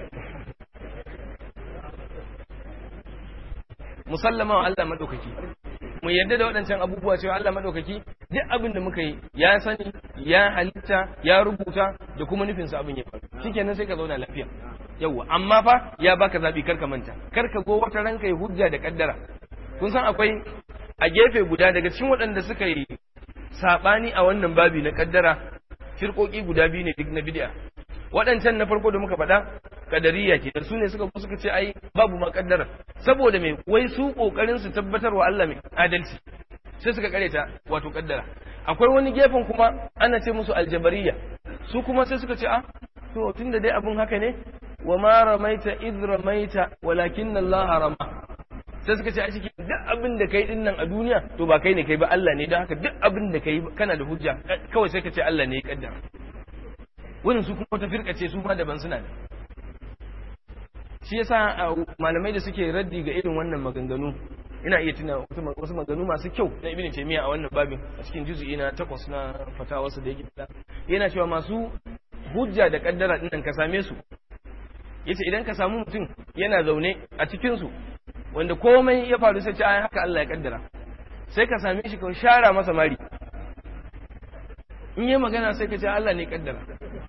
A: musallama wa Allah madaukaki mu yarda da waɗancan abubuwa cewa Allah madaukaki duk abin da muka yi ya sani ya halitta ya rubuta da kuma nufinsa abin ya faru shikenan sai ka zauna lafiya yawwa amma fa ya baka zabi karka manta karka go wata ranka ya hujja da kaddara kun san akwai a gefe guda daga cikin waɗanda suka yi sabani a wannan babi na kaddara firkoki guda biyu ne duk na bid'a waɗancan na farko da muka faɗa kadariya ke da su ne suka suka ce ai babu ma kaddara saboda mai wai su kokarin su tabbatar wa Allah mai adalci sai suka kareta wato kaddara akwai wani gefen kuma ana ce musu aljabariya su kuma sai suka ce a to tunda dai abun haka ne wa ma ramaita idh ramaita walakin Allah rama sai suka ce a cikin duk abin da kai din nan a duniya to ba kai ne kai ba Allah ne don haka duk abin da kai kana da hujja kawai sai ka ce Allah ne ya kaddara wannan su kuma ta firkace su ma daban suna da shi yasa malamai da suke raddi ga irin wannan maganganu ina iya tuna wasu maganganu masu kyau na ibn taymiya a wannan babin a cikin juz'i na takwas na fatawarsa da yake fada yana cewa masu hujja da kaddara din nan ka same su yace idan ka samu mutum yana zaune a cikin su wanda komai ya faru sai ce ai haka Allah ya kaddara sai ka same shi ka shara masa mari in yi magana sai ka ce Allah ne kaddara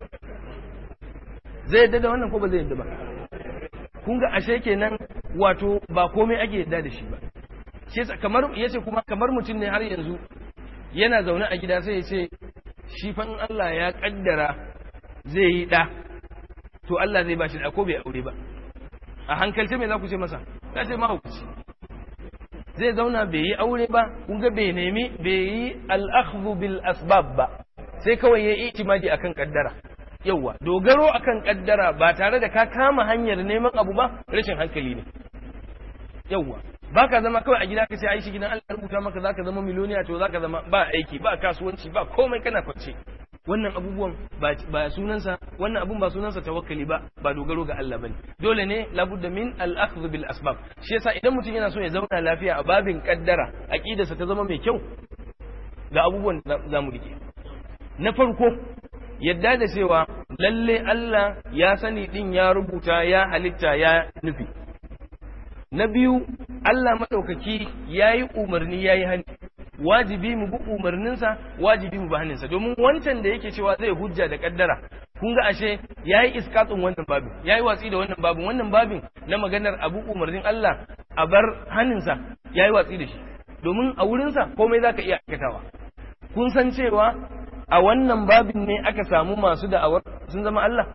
A: zai yadda da wannan ko ba zai yadda ba kun ga ashe kenan wato ba komai ake yadda da shi ba shi kamar yace kuma kamar mutum ne har yanzu yana zaune a gida sai ya ce shi fa in Allah ya kaddara zai yi da to Allah zai bashi da ko bai aure ba a hankalce me za ku ce masa ka ce mahaukaci zai zauna bai yi aure ba kun ga bai nemi bai yi al-akhdhu bil asbab ba sai kawai ya yi itimadi akan kaddara yauwa dogaro akan kaddara ba tare da ka kama hanyar neman abu ba rashin hankali ne yauwa ba ka zama kawai a gida ka sai ai shi gidan Allah rubuta maka zaka zama miliyoniya to zaka zama ba aiki ba kasuwanci ba komai kana kwance wannan abubuwan ba sunansa wannan abun ba sunansa tawakkali ba ba dogaro ga Allah bane dole ne labudda min al-akhdh bil asbab shi yasa idan mutum yana so ya zauna lafiya a babin kaddara aqidarsa ta zama mai kyau ga abubuwan da za mu rike na farko yadda da cewa lalle Allah ya sani din ya rubuta ya halitta ya nufi na biyu Allah maɗaukaki ya yi umarni ya yi hani wajibi mu bi umarninsa wajibi mu bi hannunsa domin wancan da yake cewa zai hujja da kaddara kun ga ashe ya yi iskatsun wannan babin ya yi watsi da wannan babin wannan babin na maganar abu umarnin Allah a bar hannunsa ya yi watsi da shi domin a wurinsa komai za ka iya aikatawa kun san cewa a wannan babin ne aka samu masu da'awar sun zama Allah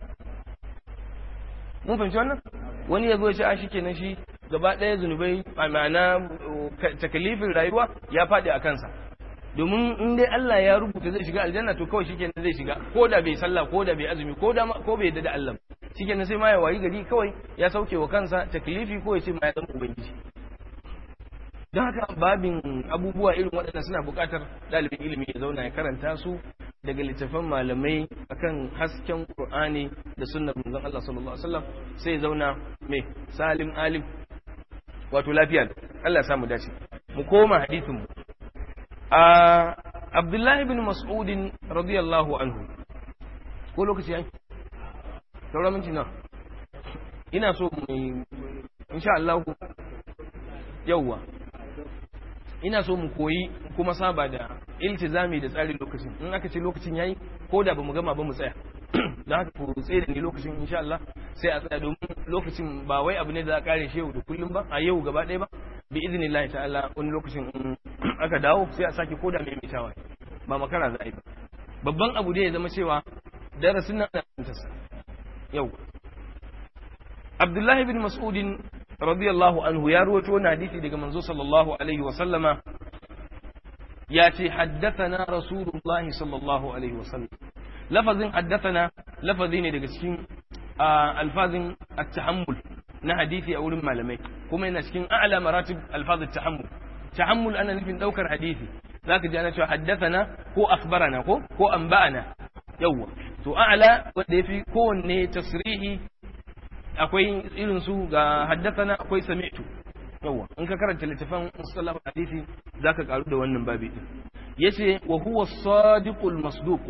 A: mun fahimci wannan wani ya zo ya ce a kenan shi gaba ɗaya zunubai a ma'ana takalifin rayuwa ya faɗi a kansa domin in dai Allah ya rubuta zai shiga aljanna to kawai shikenan zai shiga ko da bai sallah ko da bai azumi ko da ko bai yadda da Allah shikenan sai ma ya wayi gari kawai ya sauke wa kansa taklifi ko ya ce ma ya zama ubangiji don haka babin abubuwa irin waɗanda suna buƙatar ɗalibin ilimi ya zauna ya karanta su daga littafan malamai akan hasken Qur'ani da sunnar manzon Allah sallallahu alaihi wasallam sai ya zauna mai salim alim wato lafiya Allah ya samu dace mu koma hadisin mu a Abdullah ibn Mas'ud radiyallahu anhu ko lokaci yayi saura minti na ina so mu insha Allah yawwa ina so mu koyi kuma saba da iltizami da tsarin lokacin in aka ce lokacin yayi ko da bamu gama ba mu tsaya don haka ku tsaye da ni lokacin insha Allah sai a tsaya domin lokacin ba wai abu ne da za a kare shi yau da kullum ba a yau gaba ɗaya ba bi iznillahi ta'ala wani lokacin in aka dawo sai a sake koda mai mitawa ba makara za a yi ba babban abu ne ya zama cewa darasin nan ana fahimtarsa yau Abdullahi bin Mas'udin radiyallahu anhu ya ruwaito wani hadisi daga manzo sallallahu alaihi wa sallama ya ce haddathana rasulullahi sallallahu alaihi wa sallam lafazin haddathana lafazi ne daga cikin alfazin at-tahammul na hadisi a wurin malamai kuma yana cikin a'la maratib alfaz at-tahammul tahammul ana nufin daukar hadisi zaka ji ana cewa haddathana ko akhbarana ko ko anba'ana yawwa to a'la wanda yafi kowanne tasrihi akwai irin su ga haddathana akwai sami'tu yawa in ka karanta littafin musallam hadisi zaka karu da wannan babi din yace wa huwa sadiqul masduq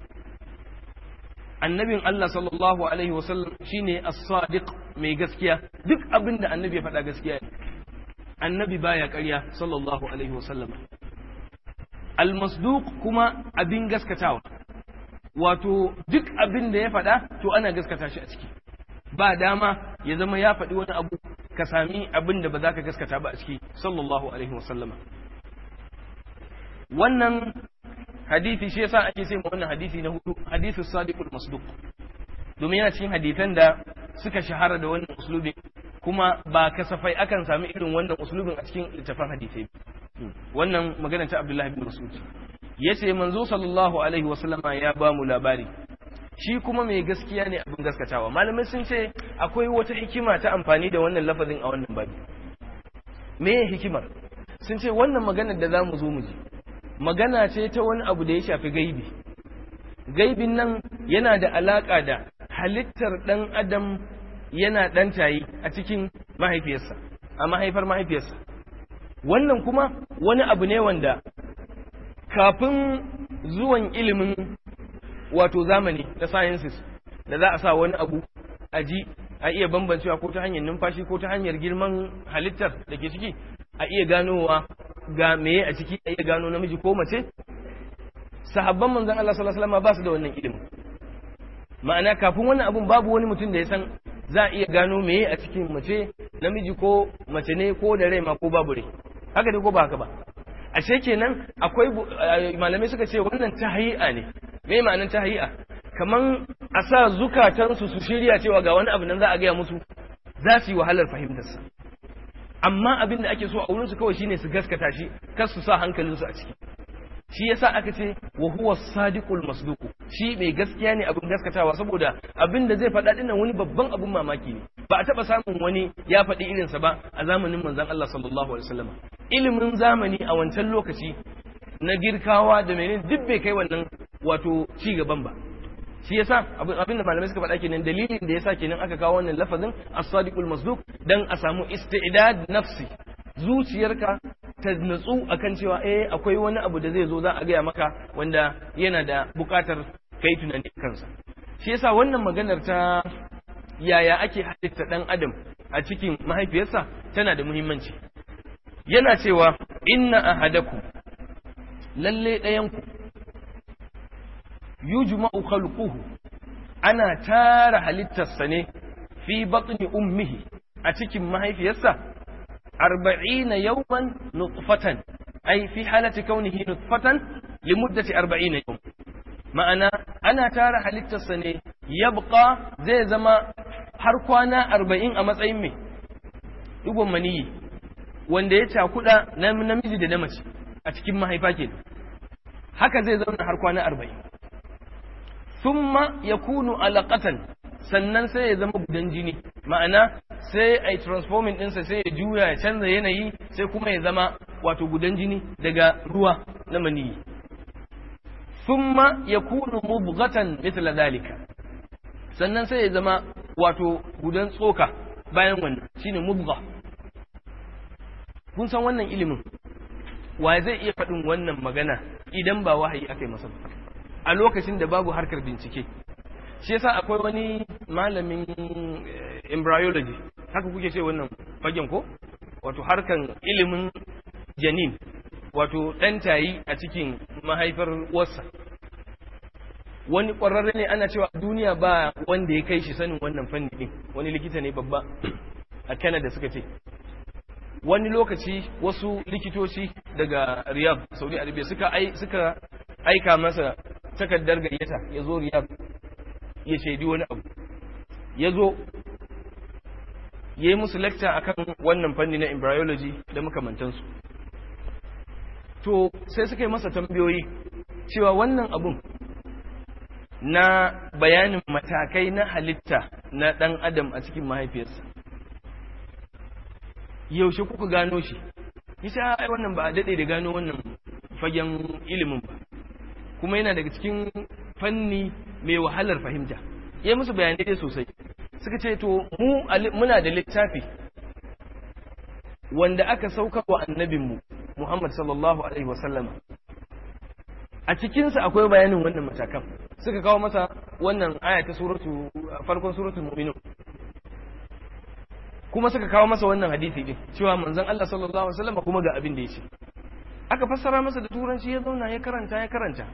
A: annabin Allah sallallahu alaihi wasallam shine as-sadiq mai gaskiya duk abin da annabi ya faɗa gaskiya ne annabi baya ƙarya sallallahu alaihi wasallam al-masduq kuma abin gaskatawa wato duk abin da ya faɗa to ana gaskata shi a ciki ba dama ya zama ya faɗi wani abu ka sami abin da ba za ka gaskata ba a ciki sallallahu alaihi wasallama wannan hadisi shi yasa ake sai wannan hadisi na hudu hadisu sadiqul masduq domin yana cikin hadisan da suka shahara da wannan uslubin kuma ba kasafai akan sami irin wannan uslubin a cikin littafin hadisai wannan magana ta Abdullahi bin Mas'ud yace manzo sallallahu alaihi wasallama ya ba mu labari shi kuma mai gaskiya ne abin gaskatawa malamai sun ce akwai wata hikima ta amfani da wannan lafazin a wannan babi me hikimar sun ce wannan maganar da za mu zo mu ji magana ce ta wani abu da ya shafi gaibi gaibin nan yana da alaka da halittar ɗan adam yana ɗan tayi a cikin mahaifiyarsa a mahaifar mahaifiyarsa wannan kuma wani abu ne wanda kafin zuwan ilimin wato zamani da sciences da za a sa wani abu a ji a iya bambancewa ko ta hanyar numfashi ko ta hanyar girman halittar da ke ciki a iya ganowa ga meye a ciki a iya gano namiji ko mace sahabban manzon Allah sallallahu alaihi wasallam ba su da wannan ilimin ma'ana kafin wannan abun babu wani mutum da ya san za a iya gano meye a cikin mace namiji ko mace ne ko da rai ma ko babu rai haka ne ko ba haka ba ashe kenan akwai malamai suka ce wannan tahyi'a ne me ma'anar tahyi'a kaman a sa zukatansu su shirya cewa ga wani abu nan za a gaya musu za su yi wahalar fahimtarsa amma abin da ake so a wurinsu kawai shine su gaskata shi kar su sa hankalinsu a ciki shi yasa aka ce wa huwa sadiqul masduq shi mai gaskiya ne abin gaskatawa saboda abin da zai faɗa dinnan wani babban abin mamaki ne ba a taɓa samun wani ya faɗi irinsa ba a zamanin manzon Allah sallallahu alaihi wasallam ilimin zamani a wancan lokaci na girkawa da menene duk bai kai wannan wato ci gaban ba shi yasa abin da malamai suka faɗa kenan dalilin da yasa kenan aka kawo wannan lafazin as-sadiqul masduq dan a samu istidad nafsi zuciyarka ta natsu akan cewa eh akwai wani abu da zai zo za a gaya maka wanda yana da buƙatar kai tunani kansa shi yasa wannan maganar ta yaya ake halitta dan adam a cikin mahaifiyarsa tana da muhimmanci yana cewa inna ahadakum lalle ɗayanku yujma'u khalquhu ana tara halittarsa ne fi batni ummihi a cikin mahaifiyarsa arba'ina yawman nutfatan ai fi halati kaunihi nutfatan limuddati arba'ina yawm ma'ana ana tara halittarsa ne yabqa zai zama har kwana arba'in a matsayin mai digon maniyi wanda ya cakuda na namiji da na mace a cikin mahaifa ke haka zai zauna har kwana arba'in thumma yakunu alaqatan sannan sai ya zama gudan jini ma'ana sai a yi transforming ɗinsa sai ya juya ya canza yanayi sai kuma ya zama wato gudan jini daga ruwa na maniyi thumma yakunu mubghatan mithla dalika sannan sai ya zama wato gudan tsoka bayan wannan shine mubgha kun san wannan ilimin wa zai iya faɗin wannan magana idan ba wahayi aka yi masa ba a lokacin da babu harkar bincike shi yasa akwai wani malamin embryology haka kuke ce wannan fagen ko wato harkan ilimin janin wato ɗan tayi a cikin mahaifar wasa wani ƙwararre ne ana cewa duniya ba wanda ya kai shi sanin wannan fanni ɗin wani likita ne babba a canada suka ce wani lokaci wasu likitoci daga riyadh saudi arabia suka suka aika masa takardar gayyata ya zo riyadh ya shaidi wani abu ya zo ya yi musu lecture akan wannan fanni na embryology da makamantansu to sai suka yi masa tambayoyi cewa wannan abun na bayanin matakai na halitta na ɗan adam a cikin mahaifiyarsa yaushe kuka gano shi isa ai wannan ba a daɗe da gano wannan fagen ilimin ba kuma yana daga cikin fanni mai wahalar fahimta ya musu bayanai dai sosai suka ce to mu muna da littafi wanda aka sauka wa annabinmu Muhammad sallallahu alaihi wasallama a cikinsa akwai bayanin wannan matakan suka kawo masa wannan aya ta suratu farkon suratul mu'minun kuma suka kawo masa wannan hadisi din cewa manzon Allah sallallahu alaihi wasallam kuma ga abin da yake aka fassara masa da turanci ya zauna ya karanta ya karanta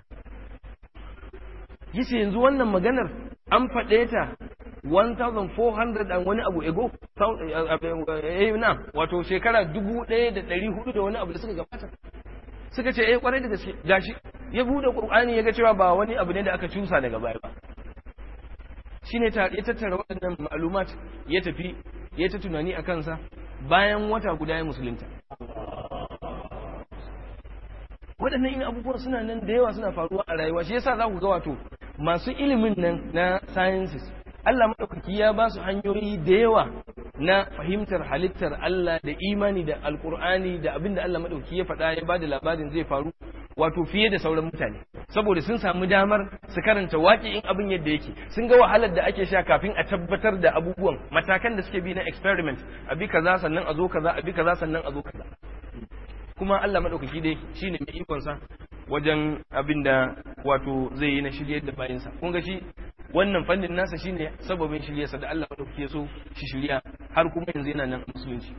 A: yace yanzu wannan maganar an faɗe ta 1400 and wani abu ego eh na wato shekara 1400 da wani abu da suka gabata suka ce eh kwarai da gaske gashi ya bude qur'ani ya ga cewa ba wani abu ne da aka cusa daga baya ba shine ta ya tattara waɗannan ma'lumat ya tafi ya ta tunani a kansa bayan wata guda ya musulunta waɗannan in abubuwan suna nan da yawa suna faruwa a rayuwa shi yasa za ku ga wato masu ilimin nan na sciences Allah maɗaukaki ya ba su hanyoyi da yawa na fahimtar halittar Allah da imani da alkur'ani da abin da Allah maɗaukaki ya faɗa ya ba da labarin zai faru wato fiye da sauran mutane saboda sun samu damar su karanta waƙi'in abin yadda yake sun ga wahalar da ake sha kafin a tabbatar da abubuwan matakan da suke bi na experiment a bi kaza sannan a zo kaza a bi kaza sannan a zo kaza kuma Allah maɗaukaki dai shine mai ikonsa wajen abin da wato zai yi na shiryar da bayansa kun ga shi wannan fannin nasa shine sababin shiryarsa da Allah maɗaukaki ya so shi shirya har kuma yanzu yana nan musulunci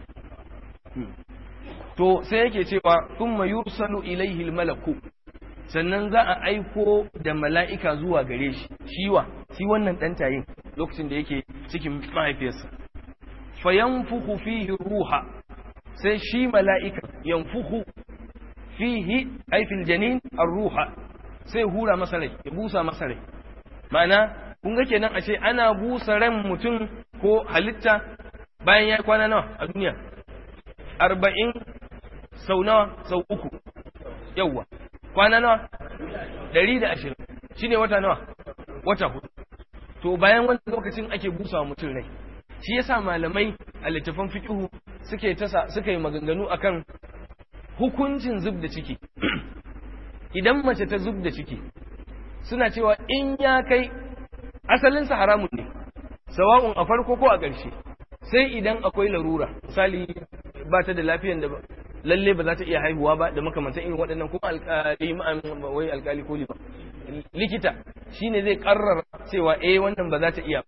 A: to sai yake cewa thumma yursalu ilaihi malaku sannan za a aiko da mala'ika zuwa gare shi shiwa shi wannan dan tayin lokacin da yake cikin mahaifiyarsa fayanfuhu fihi ruha sai shi mala'ika yanfuhu fihi ay fil janin ar-ruha sai hura masa rai ya busa masa rai ma'ana kun ga kenan ashe ana busa ran mutum ko halitta bayan ya kwana nawa a duniya arba'in sau nawa sau uku yawwa kwana nawa ɗari da ashirin shi ne wata nawa wata hudu to bayan wani lokacin ake busa wa mutum rai shi yasa malamai a littafan fiƙihu suke tasa suka yi maganganu akan hukuncin zub da ciki idan mace ta zub da ciki suna cewa in ya kai asalinsa haramun ne sawa'un a farko ko a ƙarshe sai idan akwai larura misali ba ta da lafiyan da lalle ba za ta iya haihuwa ba da makamantan irin waɗannan kuma alƙali wai alƙali ko ba likita shine zai karrara cewa eh wannan ba za ta iya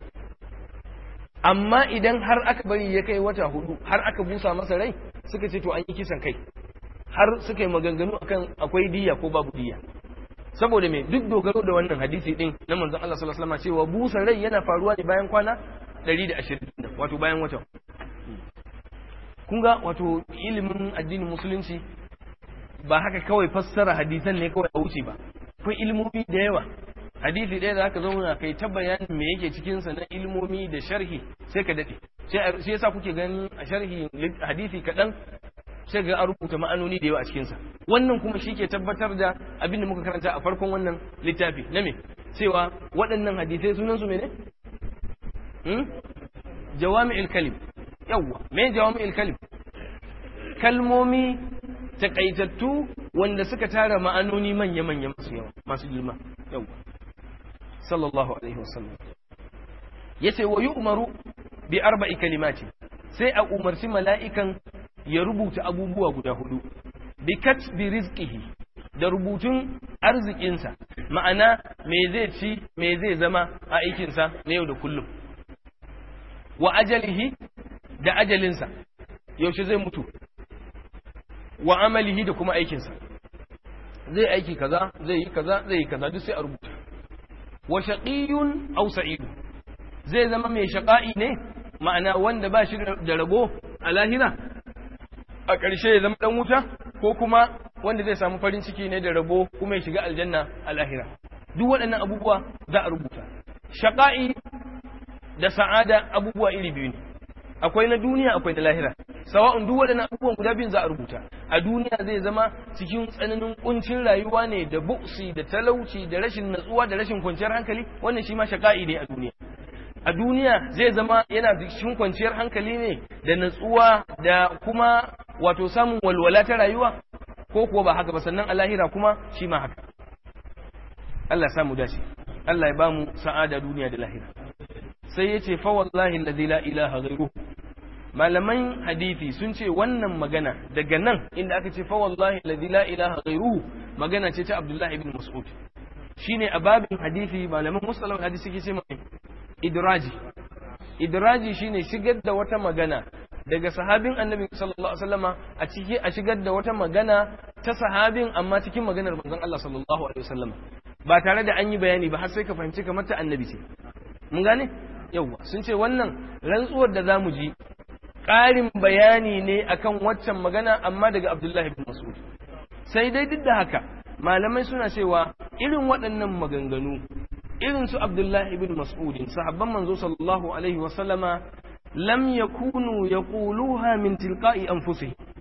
A: amma idan har aka bari ya kai wata hudu har aka busa masa rai suka ce to an yi kisan kai har suka yi maganganu akan akwai diya ko babu diya saboda me duk dogaro da wannan hadisi din na manzon Allah sallallahu alaihi wasallam cewa busa rai yana faruwa ne bayan kwana 120 wato bayan wata kun ga wato ilimin addinin musulunci ba haka kawai fassara hadisan ne kawai a wuce ba akwai ilimomi da yawa hadisi ɗaya da aka zauna kai ta bayanin me yake cikin sa na ilimomi da sharhi sai ka dade sai yasa kuke ganin a sharhi hadisi kaɗan sai ga an rubuta ma'anoni da yawa a cikinsa wannan kuma shi ke tabbatar da abin da muka karanta a farkon wannan littafi na me cewa waɗannan hadisai sunan su mene jawami'il kalim yawwa me jawami'il kalim kalmomi takaitattu wanda suka tara ma'anoni manya-manya masu yawa masu girma yawwa sallallahu alaihi wasallam yace wa yu'maru bi arba'i kalimati sai a umarci mala'ikan ya rubuta abubuwa guda hudu bi katbi rizqihi da rubutun arzikinsa ma'ana me zai ci me zai zama a aikinsa na yau da kullum wa ajalihi da ajalinsa yaushe zai mutu wa amalihi da kuma aikinsa zai aiki kaza zai yi kaza zai yi kaza duk sai a rubuta wa shaqiyun aw sa'id zai zama mai shaqa'i ne ma'ana wanda ba shi da rabo a lahira a ƙarshe ya zama ɗan wuta ko kuma wanda zai samu farin ciki ne da rabo kuma ya shiga aljanna a lahira duk waɗannan abubuwa za a rubuta shaƙa'i da sa'ada abubuwa iri biyu ne akwai na duniya akwai na lahira sawa'un duk waɗannan abubuwan guda biyun za a rubuta a duniya zai zama cikin tsananin kuncin rayuwa ne da buksi da talauci da rashin natsuwa da rashin kwanciyar hankali wannan shi ma shaƙa'i ne a duniya a duniya zai zama yana cikin kwanciyar hankali ne da natsuwa da kuma wato samun walwala ta rayuwa ko kuwa ba haka ba sannan a lahira kuma shi ma haka Allah samu dace Allah ya ba mu sa'ada duniya da lahira sai ya ce fa wallahi alladhi la ilaha ghairuhu malaman hadisi sun ce wannan magana daga nan inda aka ce fa wallahi alladhi la ilaha ghairuhu magana ce ta Abdullahi ibn Mas'ud shine a babin hadisi malaman musallam hadisi suke ce mai idraji idraji shine shigar da wata magana daga sahabin annabi sallallahu alaihi wasallama a ciki a shigar da wata magana ta sahabin amma cikin maganar manzon Allah sallallahu alaihi wasallama ba tare da an yi bayani ba har sai ka fahimci kamar ta annabi ce mun gane yawa sun ce wannan rantsuwar da zamu ji ƙarin bayani ne akan waccan magana amma daga Abdullahi ibn Mas'ud sai dai duk da haka malamai suna cewa irin waɗannan maganganu irin su Abdullahi ibn Mas'udin sahabban manzo sallallahu alaihi wasallama lam yakunu yaquluha min tilqa'i anfusihim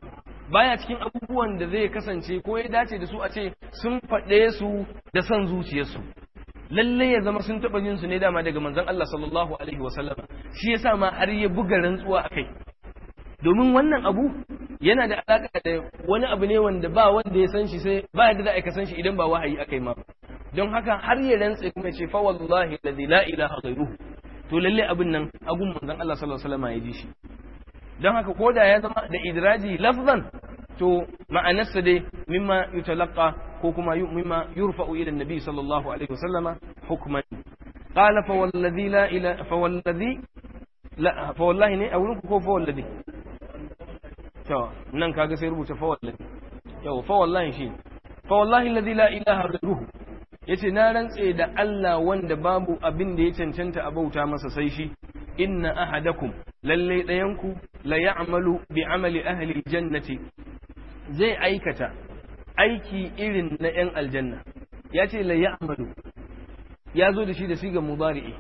A: baya cikin abubuwan da zai kasance ko ya dace da su a ce sun faɗe su da son zuciyarsu lalle ya zama sun taɓa jin su ne dama daga manzon Allah sallallahu alaihi wa sallama shi yasa ma har ya buga rantsuwa akai domin wannan abu yana da alaka da wani abu ne wanda ba wanda ya san shi sai ba yadda da aka san shi idan ba wahayi akai ma don haka har ya rantse kuma ce fa wallahi alladhi la ilaha ghairuhu to lalle abin nan agun manzon Allah sallallahu alaihi wa ya ji shi don haka ko da ya zama da idraji lafzan to ma'anarsa dai mimma yutalaqa ko kuma mimma yurfa'u ila annabi sallallahu alaihi wasallama hukman qala fa wallazi la ila fa wallazi la fa wallahi ne a wurin ko fa wallazi to nan kaga sai rubuta fa wallazi yau fa wallahi shi fa wallahi alladhi la ilaha ghayruhu yace na rantse da Allah wanda babu abin da ya cancanta a bauta masa sai shi inna ahadakum lalle ɗayanku la ya'malu bi amali ahli jannati zai aikata aiki irin na ‘yan aljanna ya ce la ya'malu ya zo da shi da sigan mubari'i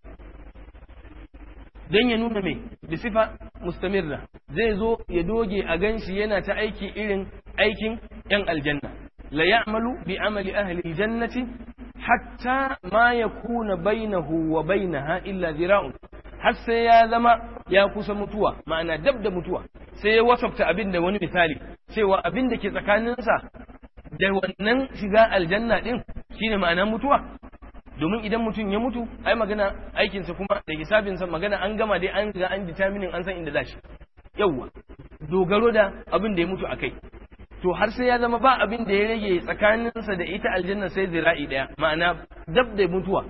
A: don ya nuna mai da sifa mustamirra zai zo ya doge a ganshi yana ta aiki irin aikin ‘yan aljanna la ya'malu bi amali ahli jannati hatta ma yakuna bainahu wa bainaha illa zira'un har sai ya zama ya kusa mutuwa ma'ana dab da mutuwa sai ya wasafta abin da wani misali cewa abin da ke tsakaninsa da wannan shiga aljanna din shine ma'ana mutuwa domin idan mutum ya mutu ai magana aikinsa kuma da hisabinsa magana an gama dai an ga an determinin an san inda za shi yawwa dogaro da abin da ya mutu akai to har sai ya zama ba abin da ya rage tsakaninsa da ita aljanna sai zira'i daya ma'ana dab da mutuwa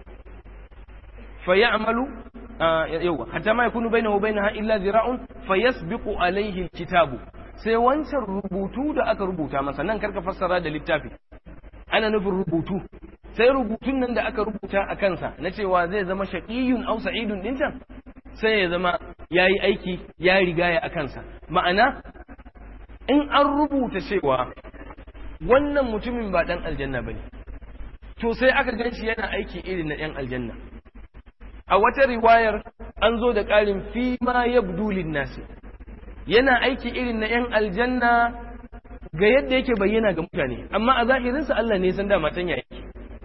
A: fa ya'malu yawa hatta ma yakunu bainahu bainaha illa zira'un fayasbiqu alayhi alkitabu sai wancan rubutu da aka rubuta masa nan karka fassara da littafi ana nufin rubutu sai rubutun nan da aka rubuta a kansa na cewa zai zama shaqiyun aw sa'idun din can sai ya zama yayi aiki ya rigaya a kansa ma'ana in an rubuta cewa wannan mutumin ba dan aljanna bane to sai aka ganshi yana aiki irin na yan aljanna a wata riwayar an zo da ƙarin fi ma yabdu nasi yana aiki irin na ‘yan aljanna ga yadda yake bayyana ga mutane amma a zahirinsa Allah ne san dama can ya yake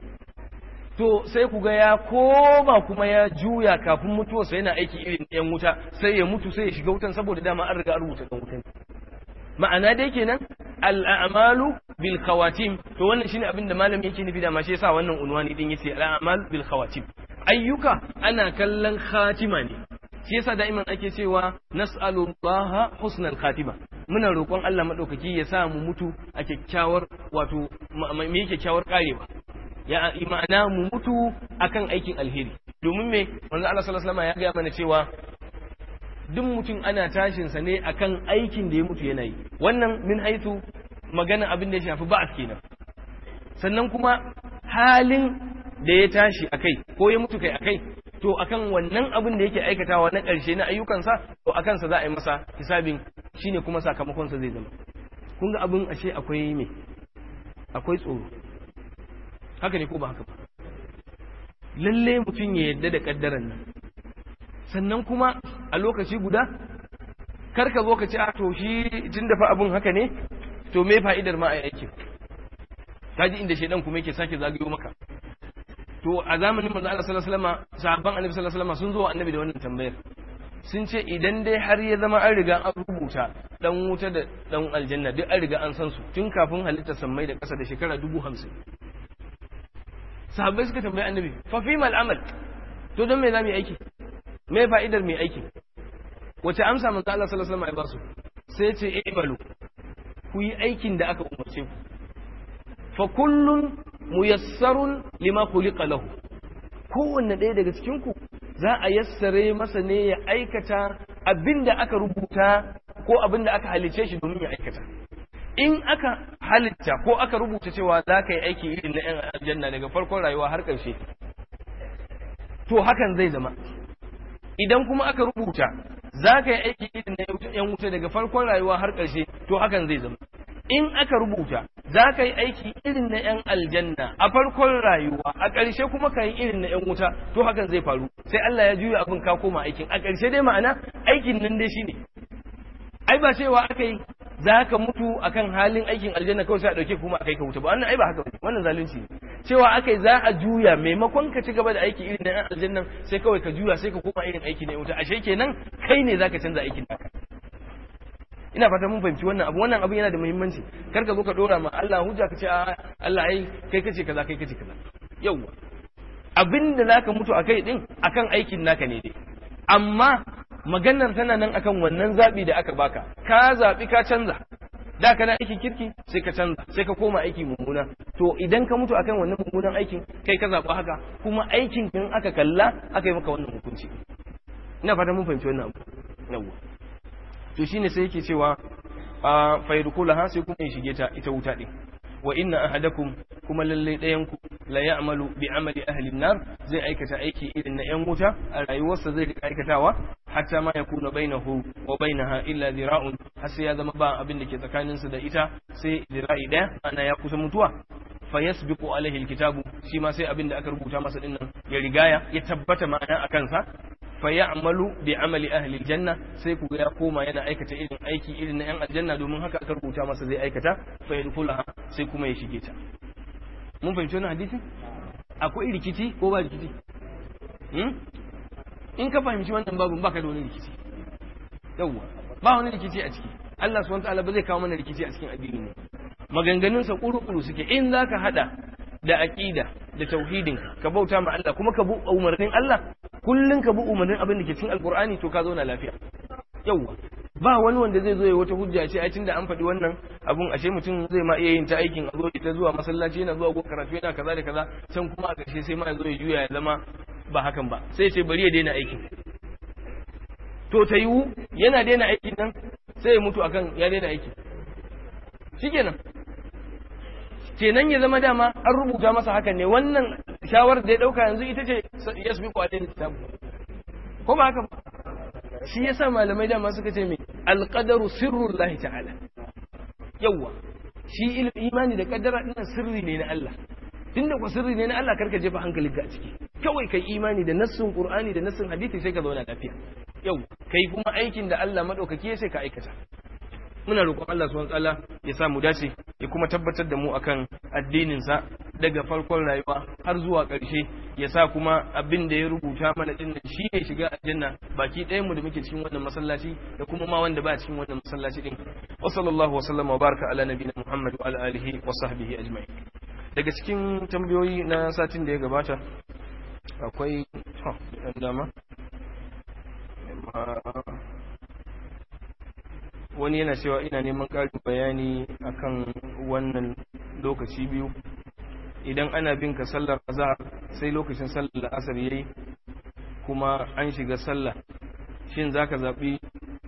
A: to sai ku ga ya koma kuma ya juya kafin mutuwarsa yana aiki irin ‘yan wuta sai ya mutu sai ya shiga wutan saboda dama an riga an rubuta ɗan wutan ma'ana dai kenan al'amalu bil khawatim to wannan shine abin da malami yake nufi da ma shi yasa wannan unwani din yace al'amal bil khawatim ayyuka ana kallon khatima ne shi yasa da'iman ake cewa nas'alullaha husnal khatima muna roƙon Allah madaukaki ya sa mu mutu a kyakkyawar wato me kyakkyawar karewa ya ma'ana mu mutu akan aikin alheri domin me manzo Allah sallallahu alaihi wasallam ya ga mana cewa duk mutum ana tashin sa ne akan aikin da ya mutu yana yi wannan min haitu magana abin da ya shafi ba'as kenan sannan kuma halin da ya tashi a kai ko ya mutu kai a kai to akan wannan abin da yake aikatawa na ƙarshe na ayyukansa to a kansa za a yi masa hisabin shine kuma sakamakonsa zai zama kun ga abin ashe akwai me akwai tsoro haka ne ko ba haka ba lalle mutum ya yadda da kaddaran nan sannan kuma a lokaci guda kar ka zo ka ci a to shi tun da fa abin haka ne to me fa'idar ma a aikin kaji inda shaidan kuma yake sake zagayo maka to a zamanin manzo Allah sallallahu alaihi wasallam sahabban annabi sallallahu alaihi wasallam sun zo wa annabi da wannan tambayar sun ce idan dai har ya zama an riga an rubuta dan wuta da dan aljanna duk an riga an san su tun kafin halittar sammai da ƙasa da shekara dubu hamsin sahabbai suka tambayi annabi fa fi mal amal to don me za mu yi aiki me fa'idar mai aiki wace amsa manzo Allah sallallahu alaihi wasallam ya ba su sai ce ibalu ku yi aikin da aka umarce ku fa kullun muyassarun lima khuliqa lahu kowanne ɗaya daga cikin ku za a yassare masa ne ya aikata abinda aka rubuta ko abinda aka halice shi domin ya aikata in aka halitta ko aka rubuta cewa za ka yi aiki irin na yan aljanna daga farkon rayuwa har ƙarshe to hakan zai zama idan kuma aka rubuta za ka yi aiki irin na yan wuta daga farkon rayuwa har ƙarshe to hakan zai zama in aka rubuta za ka yi aiki irin na 'yan aljanna a farkon rayuwa a ƙarshe kuma ka yi irin na 'yan wuta to hakan zai faru sai Allah ya juya abin ka koma aikin a ƙarshe dai ma'ana aikin nan dai shine ai ba cewa aka yi za ka mutu akan halin aikin aljanna kawai sai a ɗauke kuma a kai ka wuta ba wannan ai ba haka ba wannan zalunci ne cewa akai za a juya maimakon ka ci gaba da aiki irin na aljannan sai kawai ka juya sai ka koma irin aiki na wuta ashe kenan kai ne zaka canza aikin naka ina fata mun fahimci wannan abu wannan abu yana da muhimmanci kar ka zo ka dora ma Allah hujja ka ce Allah ai kai kace kaza kai kace kaza yawwa abinda zaka mutu akai din akan aikin naka ne dai amma maganar tana nan akan wannan zabi da aka baka ka zabi ka canza da kana aikin kirki sai ka canza sai ka koma aiki mummuna to idan ka mutu akan wannan mummunan aikin kai ka zaɓi haka kuma aikin kin aka kalla aka yi maka wannan hukunci ina fata mun fahimci wannan abu yawwa to shine sai yake cewa a fayrukulaha sai kuma ya shige ta ita wuta din wa inna ahadakum kuma lalle ɗayan ku la ya'malu bi amali ahli nar zai aikata aiki irin na yan wuta a rayuwarsa zai rika aikatawa hatta ma yakuna bainahu wa bainaha illa zira'un har sai ya zama ba abin da ke tsakanin su da ita sai zira'i daya ana ya kusa mutuwa fa yasbiqu alaihi alkitabu shi ma sai abin da aka rubuta masa dinnan ya rigaya ya tabbata ma'ana akan sa fa ya'malu bi amali ahli aljanna sai ku ga ya koma yana aikata irin aiki irin na yan aljanna domin haka aka rubuta masa zai aikata fa yadkhulaha sai kuma ya shige ta mun fahimci wannan hadisi akwai rikici ko ba rikici in ka fahimci wannan babu baka da wani rikici yawwa ba wani rikici a ciki Allah subhanahu wataala ba zai kawo mana rikici a cikin addini ne maganganun sa kuru-kuru suke in zaka hada da aqida da tauhidin ka bauta ma Allah kuma ka bu umarnin Allah kullun ka bu umarnin abin da ke cikin alqur'ani to ka zauna lafiya yawwa ba wani wanda zai zo ya wata hujja ce ai tunda an faɗi wannan abun ashe mutum zai ma iya yin ta aikin a zo ita zuwa masallaci yana zuwa gon karatu yana kaza da kaza can kuma a ƙarshe sai ma ya zo ya juya ya zama ba hakan ba sai ce bari ya daina aikin to ta yiwu yana daina aikin nan sai ya mutu akan ya daina aiki shikenan kenan ya zama dama an rubuta masa hakan ne wannan shawarar da ya dauka yanzu ita ce yasbiqu alayhi kitab ko ba haka ba shi yasa malamai dama suka ce me alqadaru sirrullahi ta'ala yawa shi imani da kaddara din sirri ne na Allah tunda ku sirri ne na Allah karka jefa hankali ga ciki kawai kai imani da nassin qur'ani da nassin hadisi sai ka zauna lafiya yau kai kuma aikin da Allah madaukaki sai ka aikata muna roƙon Allah subhanahu wataala ya sa mu dace ya kuma tabbatar da mu akan addinin sa daga farkon rayuwa har zuwa ƙarshe ya sa kuma abin da ya rubuta mana din nan shi ne shiga aljanna baki ɗayan mu da muke cikin wannan masallaci da kuma ma wanda ba cikin wannan masallaci din wa sallallahu wa sallama wa baraka ala nabiyina muhammad wa ala alihi wa sahbihi ajma'in daga cikin tambayoyi na satin da ya gabata akwai to dama wani yana cewa ina neman ƙarin bayani akan wannan lokaci biyu idan ana bin ka sallar azhar sai lokacin sallar asar yayi kuma an shiga sallah shin zaka zabi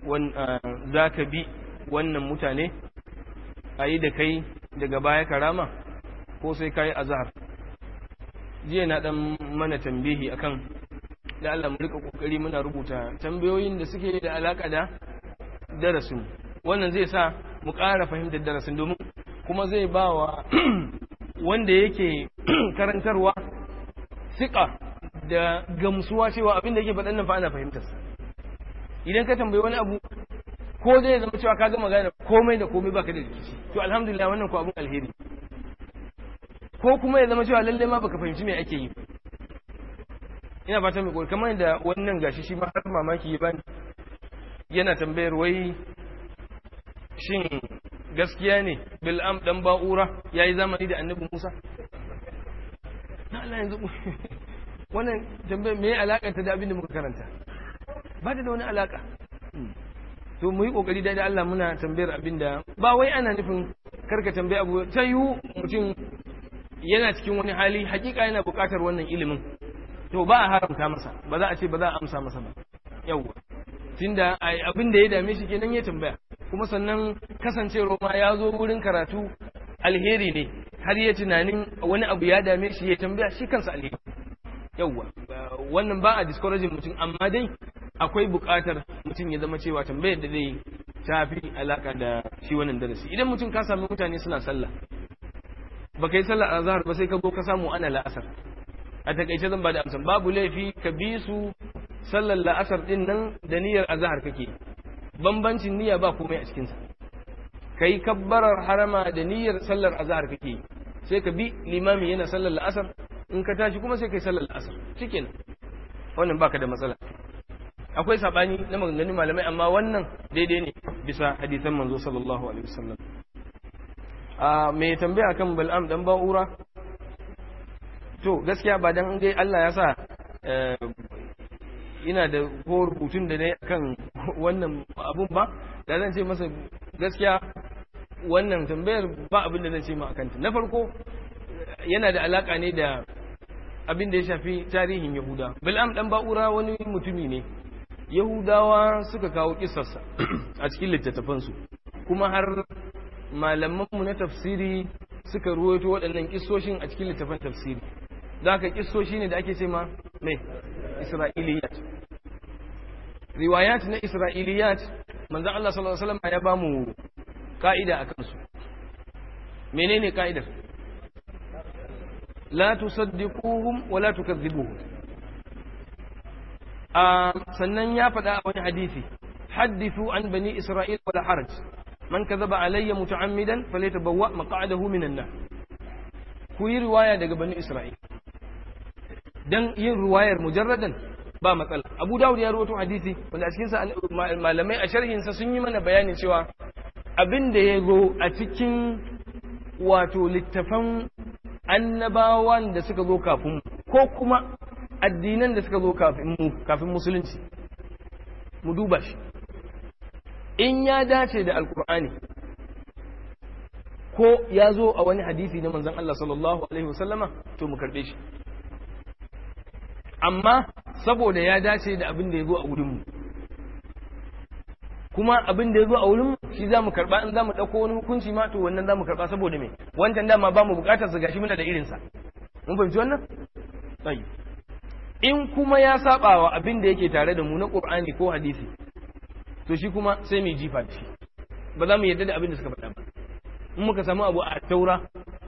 A: zaka bi wannan mutane ayi da kai daga baya karama ko sai kai azhar jiya na dan mana tambihi akan da Allah mu rika kokari muna rubuta tambayoyin da suke da alaka da darasin wannan zai sa mu ƙara fahimtar darasin domin kuma zai ba wa wanda yake karantarwa siƙa da gamsuwa cewa abin da yake faɗan nan fa ana fahimtar idan ka tambayi wani abu ko zai zama cewa ka gama gane komai da komai baka da rikici to alhamdulillah wannan ko abun alheri ko kuma ya zama cewa lalle ma baka fahimci me ake yi ina fata mai kamar da wannan gashi shi ma har mamaki ya bani yana tambayar wai shin gaskiya ne bil'am dan ba'ura yayi zamani da annabi Musa na Allah yanzu wannan tambayar me alaka ta da abin da muka karanta ba ta da wani alaka to mu yi kokari da Allah muna tambayar abin da ba wai ana nufin karka tambaye abu ta yiwu mutum yana cikin wani hali hakika yana buƙatar wannan ilimin to ba a haramta masa ba za a ce ba za a amsa masa ba yawwa tunda abin da ya dame shi kenan ya tambaya kuma sannan kasancewar ma ya zo wurin karatu alheri ne har ya tunanin wani abu ya dame shi ya tambaya shi kansa alheri yawwa wannan ba a discouraging mutum amma dai akwai buƙatar mutum ya zama cewa tambayar da zai tafi alaka da shi wannan darasi idan mutum ka sami mutane suna sallah ba kai sallah azhar ba sai ka zo ka samu ana la'asar a takaice zan ba da amsa babu laifi ka bi su sallar la'asar din nan da niyyar azhar kake bambancin niyya ba komai a cikinsa kai kabbarar harama da niyyar sallar azhar kake sai ka bi limami yana sallar la'asar in ka tashi kuma sai kai sallar la'asar cikin wannan baka da matsala akwai sabani na maganganun malamai amma wannan daidai ne bisa hadisan manzo sallallahu alaihi wasallam a me tambaya kan bal'am dan ba'ura to gaskiya ba dan dai Allah ya sa ina da ko rubutun da ne kan wannan abun ba da zan ce masa gaskiya wannan tambayar ba abin da zan ce ma akanta na farko yana da alaka ne da abin da ya shafi tarihin yahuda bil'am dan ba'ura wani mutumi ne yahudawa suka kawo kisarsa a cikin littattafansu kuma har malamanmu na tafsiri suka ruwaito waɗannan kisoshin a cikin littattafan tafsiri za ka kisoshi ne da ake ce ma mai isra'iliyat riwayat na isra'iliyat manzan Allah sallallahu Alaihi wasallam ya ba mu ka'ida a kansu menene ka'idar la tusaddiquhum wa la tukazzibuhum a sannan ya faɗa a wani hadisi haddithu an bani isra'il wala haraj man kadhaba alayya muta'ammidan falyatabawwa maq'adahu minan nar ku yi riwaya daga bani isra'il dan yin riwayar mujarradan ba matsala abu dawud ya rawaito hadisi wanda a cikin sa malamai a sharhin sa sun yi mana bayanin cewa abin da ya zo a cikin wato littafan annabawan da suka zo kafin ko kuma addinan da suka zo kafin mu kafin musulunci mu duba shi in ya dace da alkur'ani ko ya zo a wani hadisi na manzon Allah sallallahu alaihi wasallama to mu karbe shi amma saboda ya dace da abin da ya zo a wurinmu kuma abin da ya zo a wurinmu shi za mu karɓa in za mu ɗauko wani hukunci ma to wannan za mu karɓa saboda me wancan dama ba mu buƙatar su gashi muna da irinsa mun fahimci wannan tsayi in kuma ya saba wa abin da yake tare da mu na ƙur'ani ko hadisi to shi kuma sai mu jifa da shi ba za mu yarda da abin da suka faɗa ba in muka samu abu a taura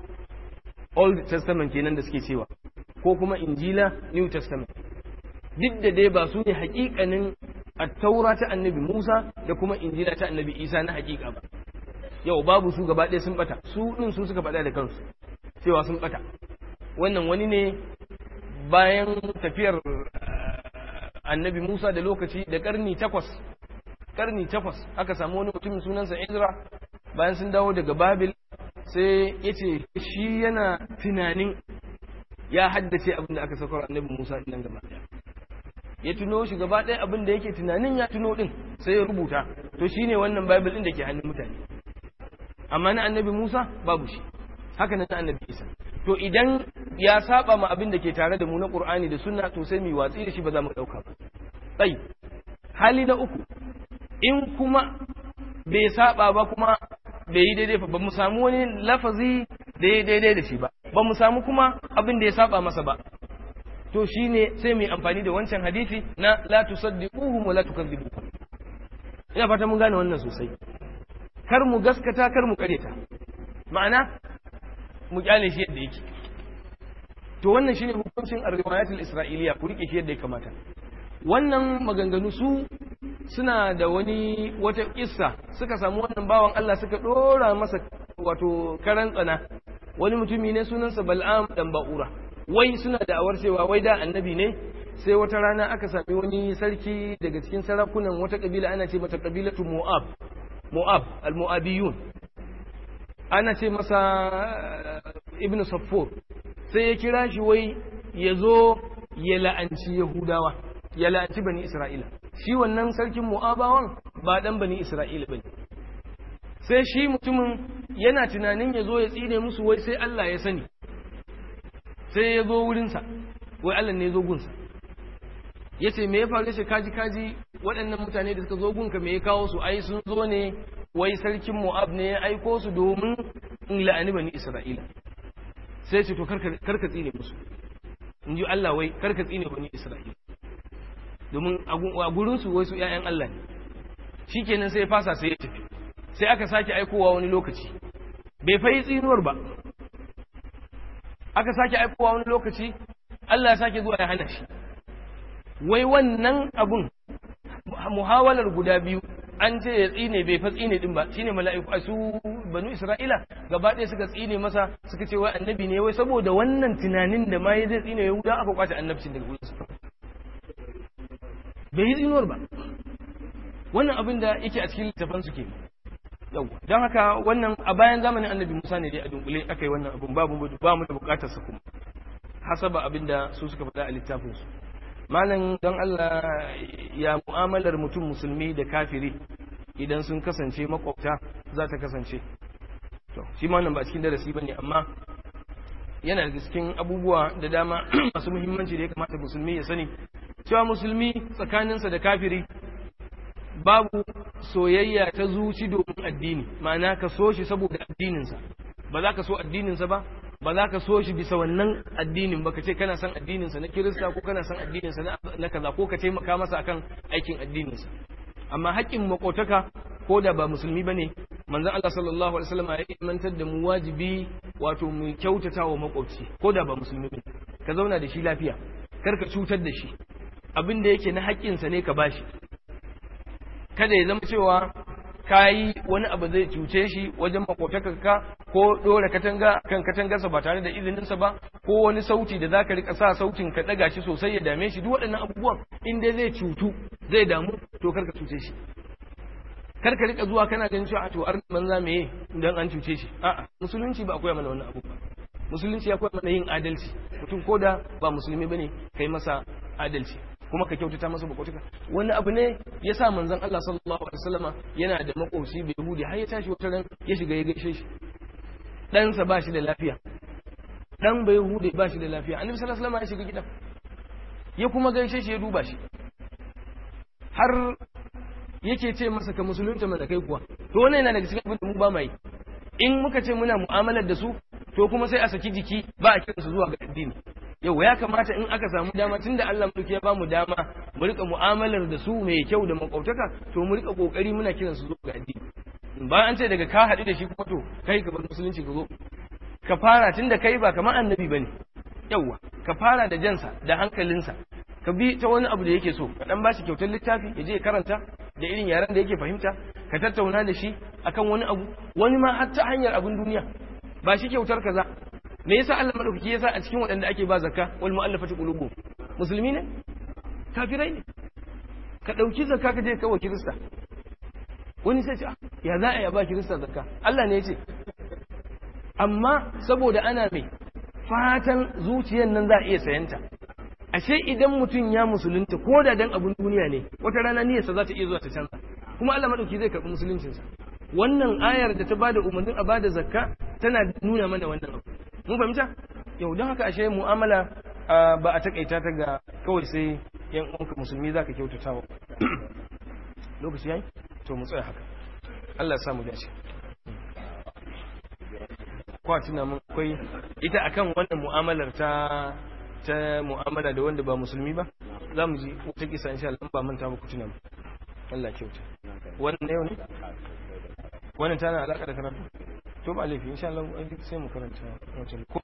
A: old testament kenan da suke cewa ko kuma injila new testament duk da dai ba su ne hakikanin attaura ta annabi musa da kuma injila ta annabi isa na hakika ba yau babu su gaba ɗaya sun bata su ɗin su suka faɗa da kansu cewa sun bata wannan wani ne bayan tafiyar annabi musa da lokaci da ƙarni takwas ƙarni takwas aka samu wani mutumin sunansa izra bayan sun dawo daga babil sai ya ce shi yana tunanin ya haddace abin da aka saukar annabi Musa din nan gaba ya tuno shi gaba ɗaya abin da yake tunanin ya tuno din sai ya rubuta to shine wannan bible din da ke hannun mutane amma na annabi Musa babu shi haka nan na annabi Isa to idan ya saba ma abin da ke tare da mu na Qur'ani da Sunna to sai mu watsi da shi ba za mu dauka ba sai hali na uku in kuma bai saba ba kuma bai yi daidai ba mu samu wani lafazi da ya daidai da shi ba ba mu samu kuma abin da ya saba masa ba to shine sai mu yi amfani da wancan hadisi na la tusaddiquhum wa la tukadzibuhum ina fata mun gane wannan sosai kar mu gaskata kar mu kareta ma'ana mu kyale shi yadda yake to wannan shine hukuncin ar-riwayatul isra'iliya ku rike shi yadda ya kamata wannan maganganu su suna da wani wata kissa suka samu wannan bawan Allah suka dora masa wato karan tsana wani mutumi ne sunansa Bal'am dan Ba'ura wai suna da awar cewa wai da annabi ne sai wata rana aka sami wani sarki daga cikin sarakunan wata kabila ana ce mata kabilatu Mu'ab Mu'ab al-Mu'abiyun ana ce masa Ibn Saffur sai ya kira shi wai ya zo ya la'anci Yahudawa ya la'anci bani Isra'ila shi wannan sarkin Mu'abawan ba dan bani Isra'ila bane sai shi mutumin yana tunanin ya zo ya tsine musu wai sai Allah ya sani sai ya zo wurinsa wai Allah ne ya zo gunsa ya ce me ya faru shi kaji kaji waɗannan mutane da suka zo gunka me ya kawo su ai sun zo ne wai sarkin Mu'ab ne ya aiko su domin in la'ani bani Isra'ila sai ce to karka tsine musu in ji Allah wai karka tsine bani Isra'ila domin a gurinsu wai su ‘ya'yan Allah ne shi kenan sai ya fasa sai ya tafi sai aka sake aikowa wani lokaci bai fayi tsinuwar ba aka sake aikowa wani lokaci Allah ya sake zuwa ya hana shi wai wannan abun muhawalar guda biyu an ce ya tsine bai fa tsine din ba shine mala'iku a su banu isra'ila gaba ɗaya suka tsine masa suka ce wai annabi ne wai saboda wannan tunanin da ma ya zai tsine yahuda aka kwace annabcin daga gurinsa bai yi tsinuwar ba wannan abin da yake a cikin littafan su ke yau don haka wannan a bayan zamanin annabi musa ne dai a dunkule aka yi wannan abin babu ba mu da bukatar sa kuma hasaba abin da su suka faɗa a littafin su malam don Allah ya mu'amalar mutum musulmi da kafiri idan sun kasance makwabta za ta kasance to shi ma nan ba cikin darasi bane amma yana da cikin abubuwa da dama masu muhimmanci da ya kamata musulmi ya sani cewa musulmi tsakaninsa da kafiri babu soyayya ta zuci domin addini ma'ana ka so shi saboda addininsa ba za ka so addininsa ba ba za ka so shi bisa wannan addinin ba ka ce kana son addininsa na kirista ko kana son addininsa na kaza ko ka taimaka masa akan aikin addininsa amma haƙƙin makotaka ko da ba musulmi bane manzon Allah sallallahu alaihi wasallam ya imantar da mu wajibi wato mu kyautata wa makwabci ko da ba musulmi bane ka zauna da shi lafiya kar ka cutar da shi abin da yake na haƙƙinsa ne ka bashi kada ya zama cewa ka yi wani abu zai cuce shi wajen makotakarka ko ɗora katanga kan katangarsa ba tare da izininsa ba ko wani sauti da zaka rika sa sautin ka ɗaga shi sosai ya dame shi duk waɗannan abubuwan in dai zai cutu zai damu to kar ka cuce shi kar ka rika zuwa kana ganin cewa to ar banza meye idan an cuce shi a'a musulunci ba akwai mana wannan abu ba musulunci ya koya mana yin adalci mutum ko da ba musulmi bane kai masa adalci kuma ka kyautata masa makwabtaka wani abu ne ya sa manzon Allah sallallahu alaihi wasallama yana da makwabci bai yahudi har ya tashi wata ran ya shiga ya gaishe shi ɗansa ba shi da lafiya ɗan bai yahudi ba shi da lafiya annabi sallallahu alaihi wasallama ya shiga gidan ya kuma gaishe shi ya duba shi har yake ce masa ka musulunta mana kai kuwa to wannan yana daga cikin abin da mu ba mai in muka ce muna mu'amalar da su to kuma sai a saki jiki ba a kiransu zuwa ga addini yau ya kamata in aka samu dama tunda Allah mulki ya ba mu dama mu rika mu'amalar da su mai kyau da makautaka to mu rika kokari muna kiran su zuwa ga addini ba an ce daga ka haɗu da shi kuma to kai ka bar musulunci ka zo ka fara tunda kai ba kamar annabi bane yauwa ka fara da jansa da hankalinsa ka bi ta wani abu da yake so ka dan bashi kyautar littafi ya je karanta da irin yaren da yake fahimta ka tattauna da shi akan wani abu wani ma har ta hanyar abin duniya ba shi kyautar kaza me yasa Allah madaukaki yasa a cikin waɗanda ake ba zakka wal mu'allafati qulubuhum musulmi ne kafirai ne ka dauki zakka ka je kawo kirista wani sai ce ya za a yi ba kirista zakka Allah ne ya ce amma saboda ana mai fatan zuciyar nan za a iya sayanta ashe idan mutum ya musulunta ko da dan abun duniya ne wata rana niyyarsa za ta iya zuwa ta canza kuma Allah madauki zai karɓi musuluncinsa wannan ayar da ta bada umarnin a bada zakka tana nuna mana wannan abu mun fahimta yau don haka ashe mu'amala ba a takaita ta ga kawai sai yan uwanka musulmi zaka kyautata wa lokaci yayi to mu tsaya haka Allah ya sa mu dace kwa tuna mun akwai ita akan wannan mu'amalar ta ta mu'amala da wanda ba musulmi ba za mu ji wata kisa insha Allah ba manta ba ku tuna mu Allah kyauta wannan yau ne wannan tana alaka da karatu to ba laifi insha Allah sai mu karanta wancan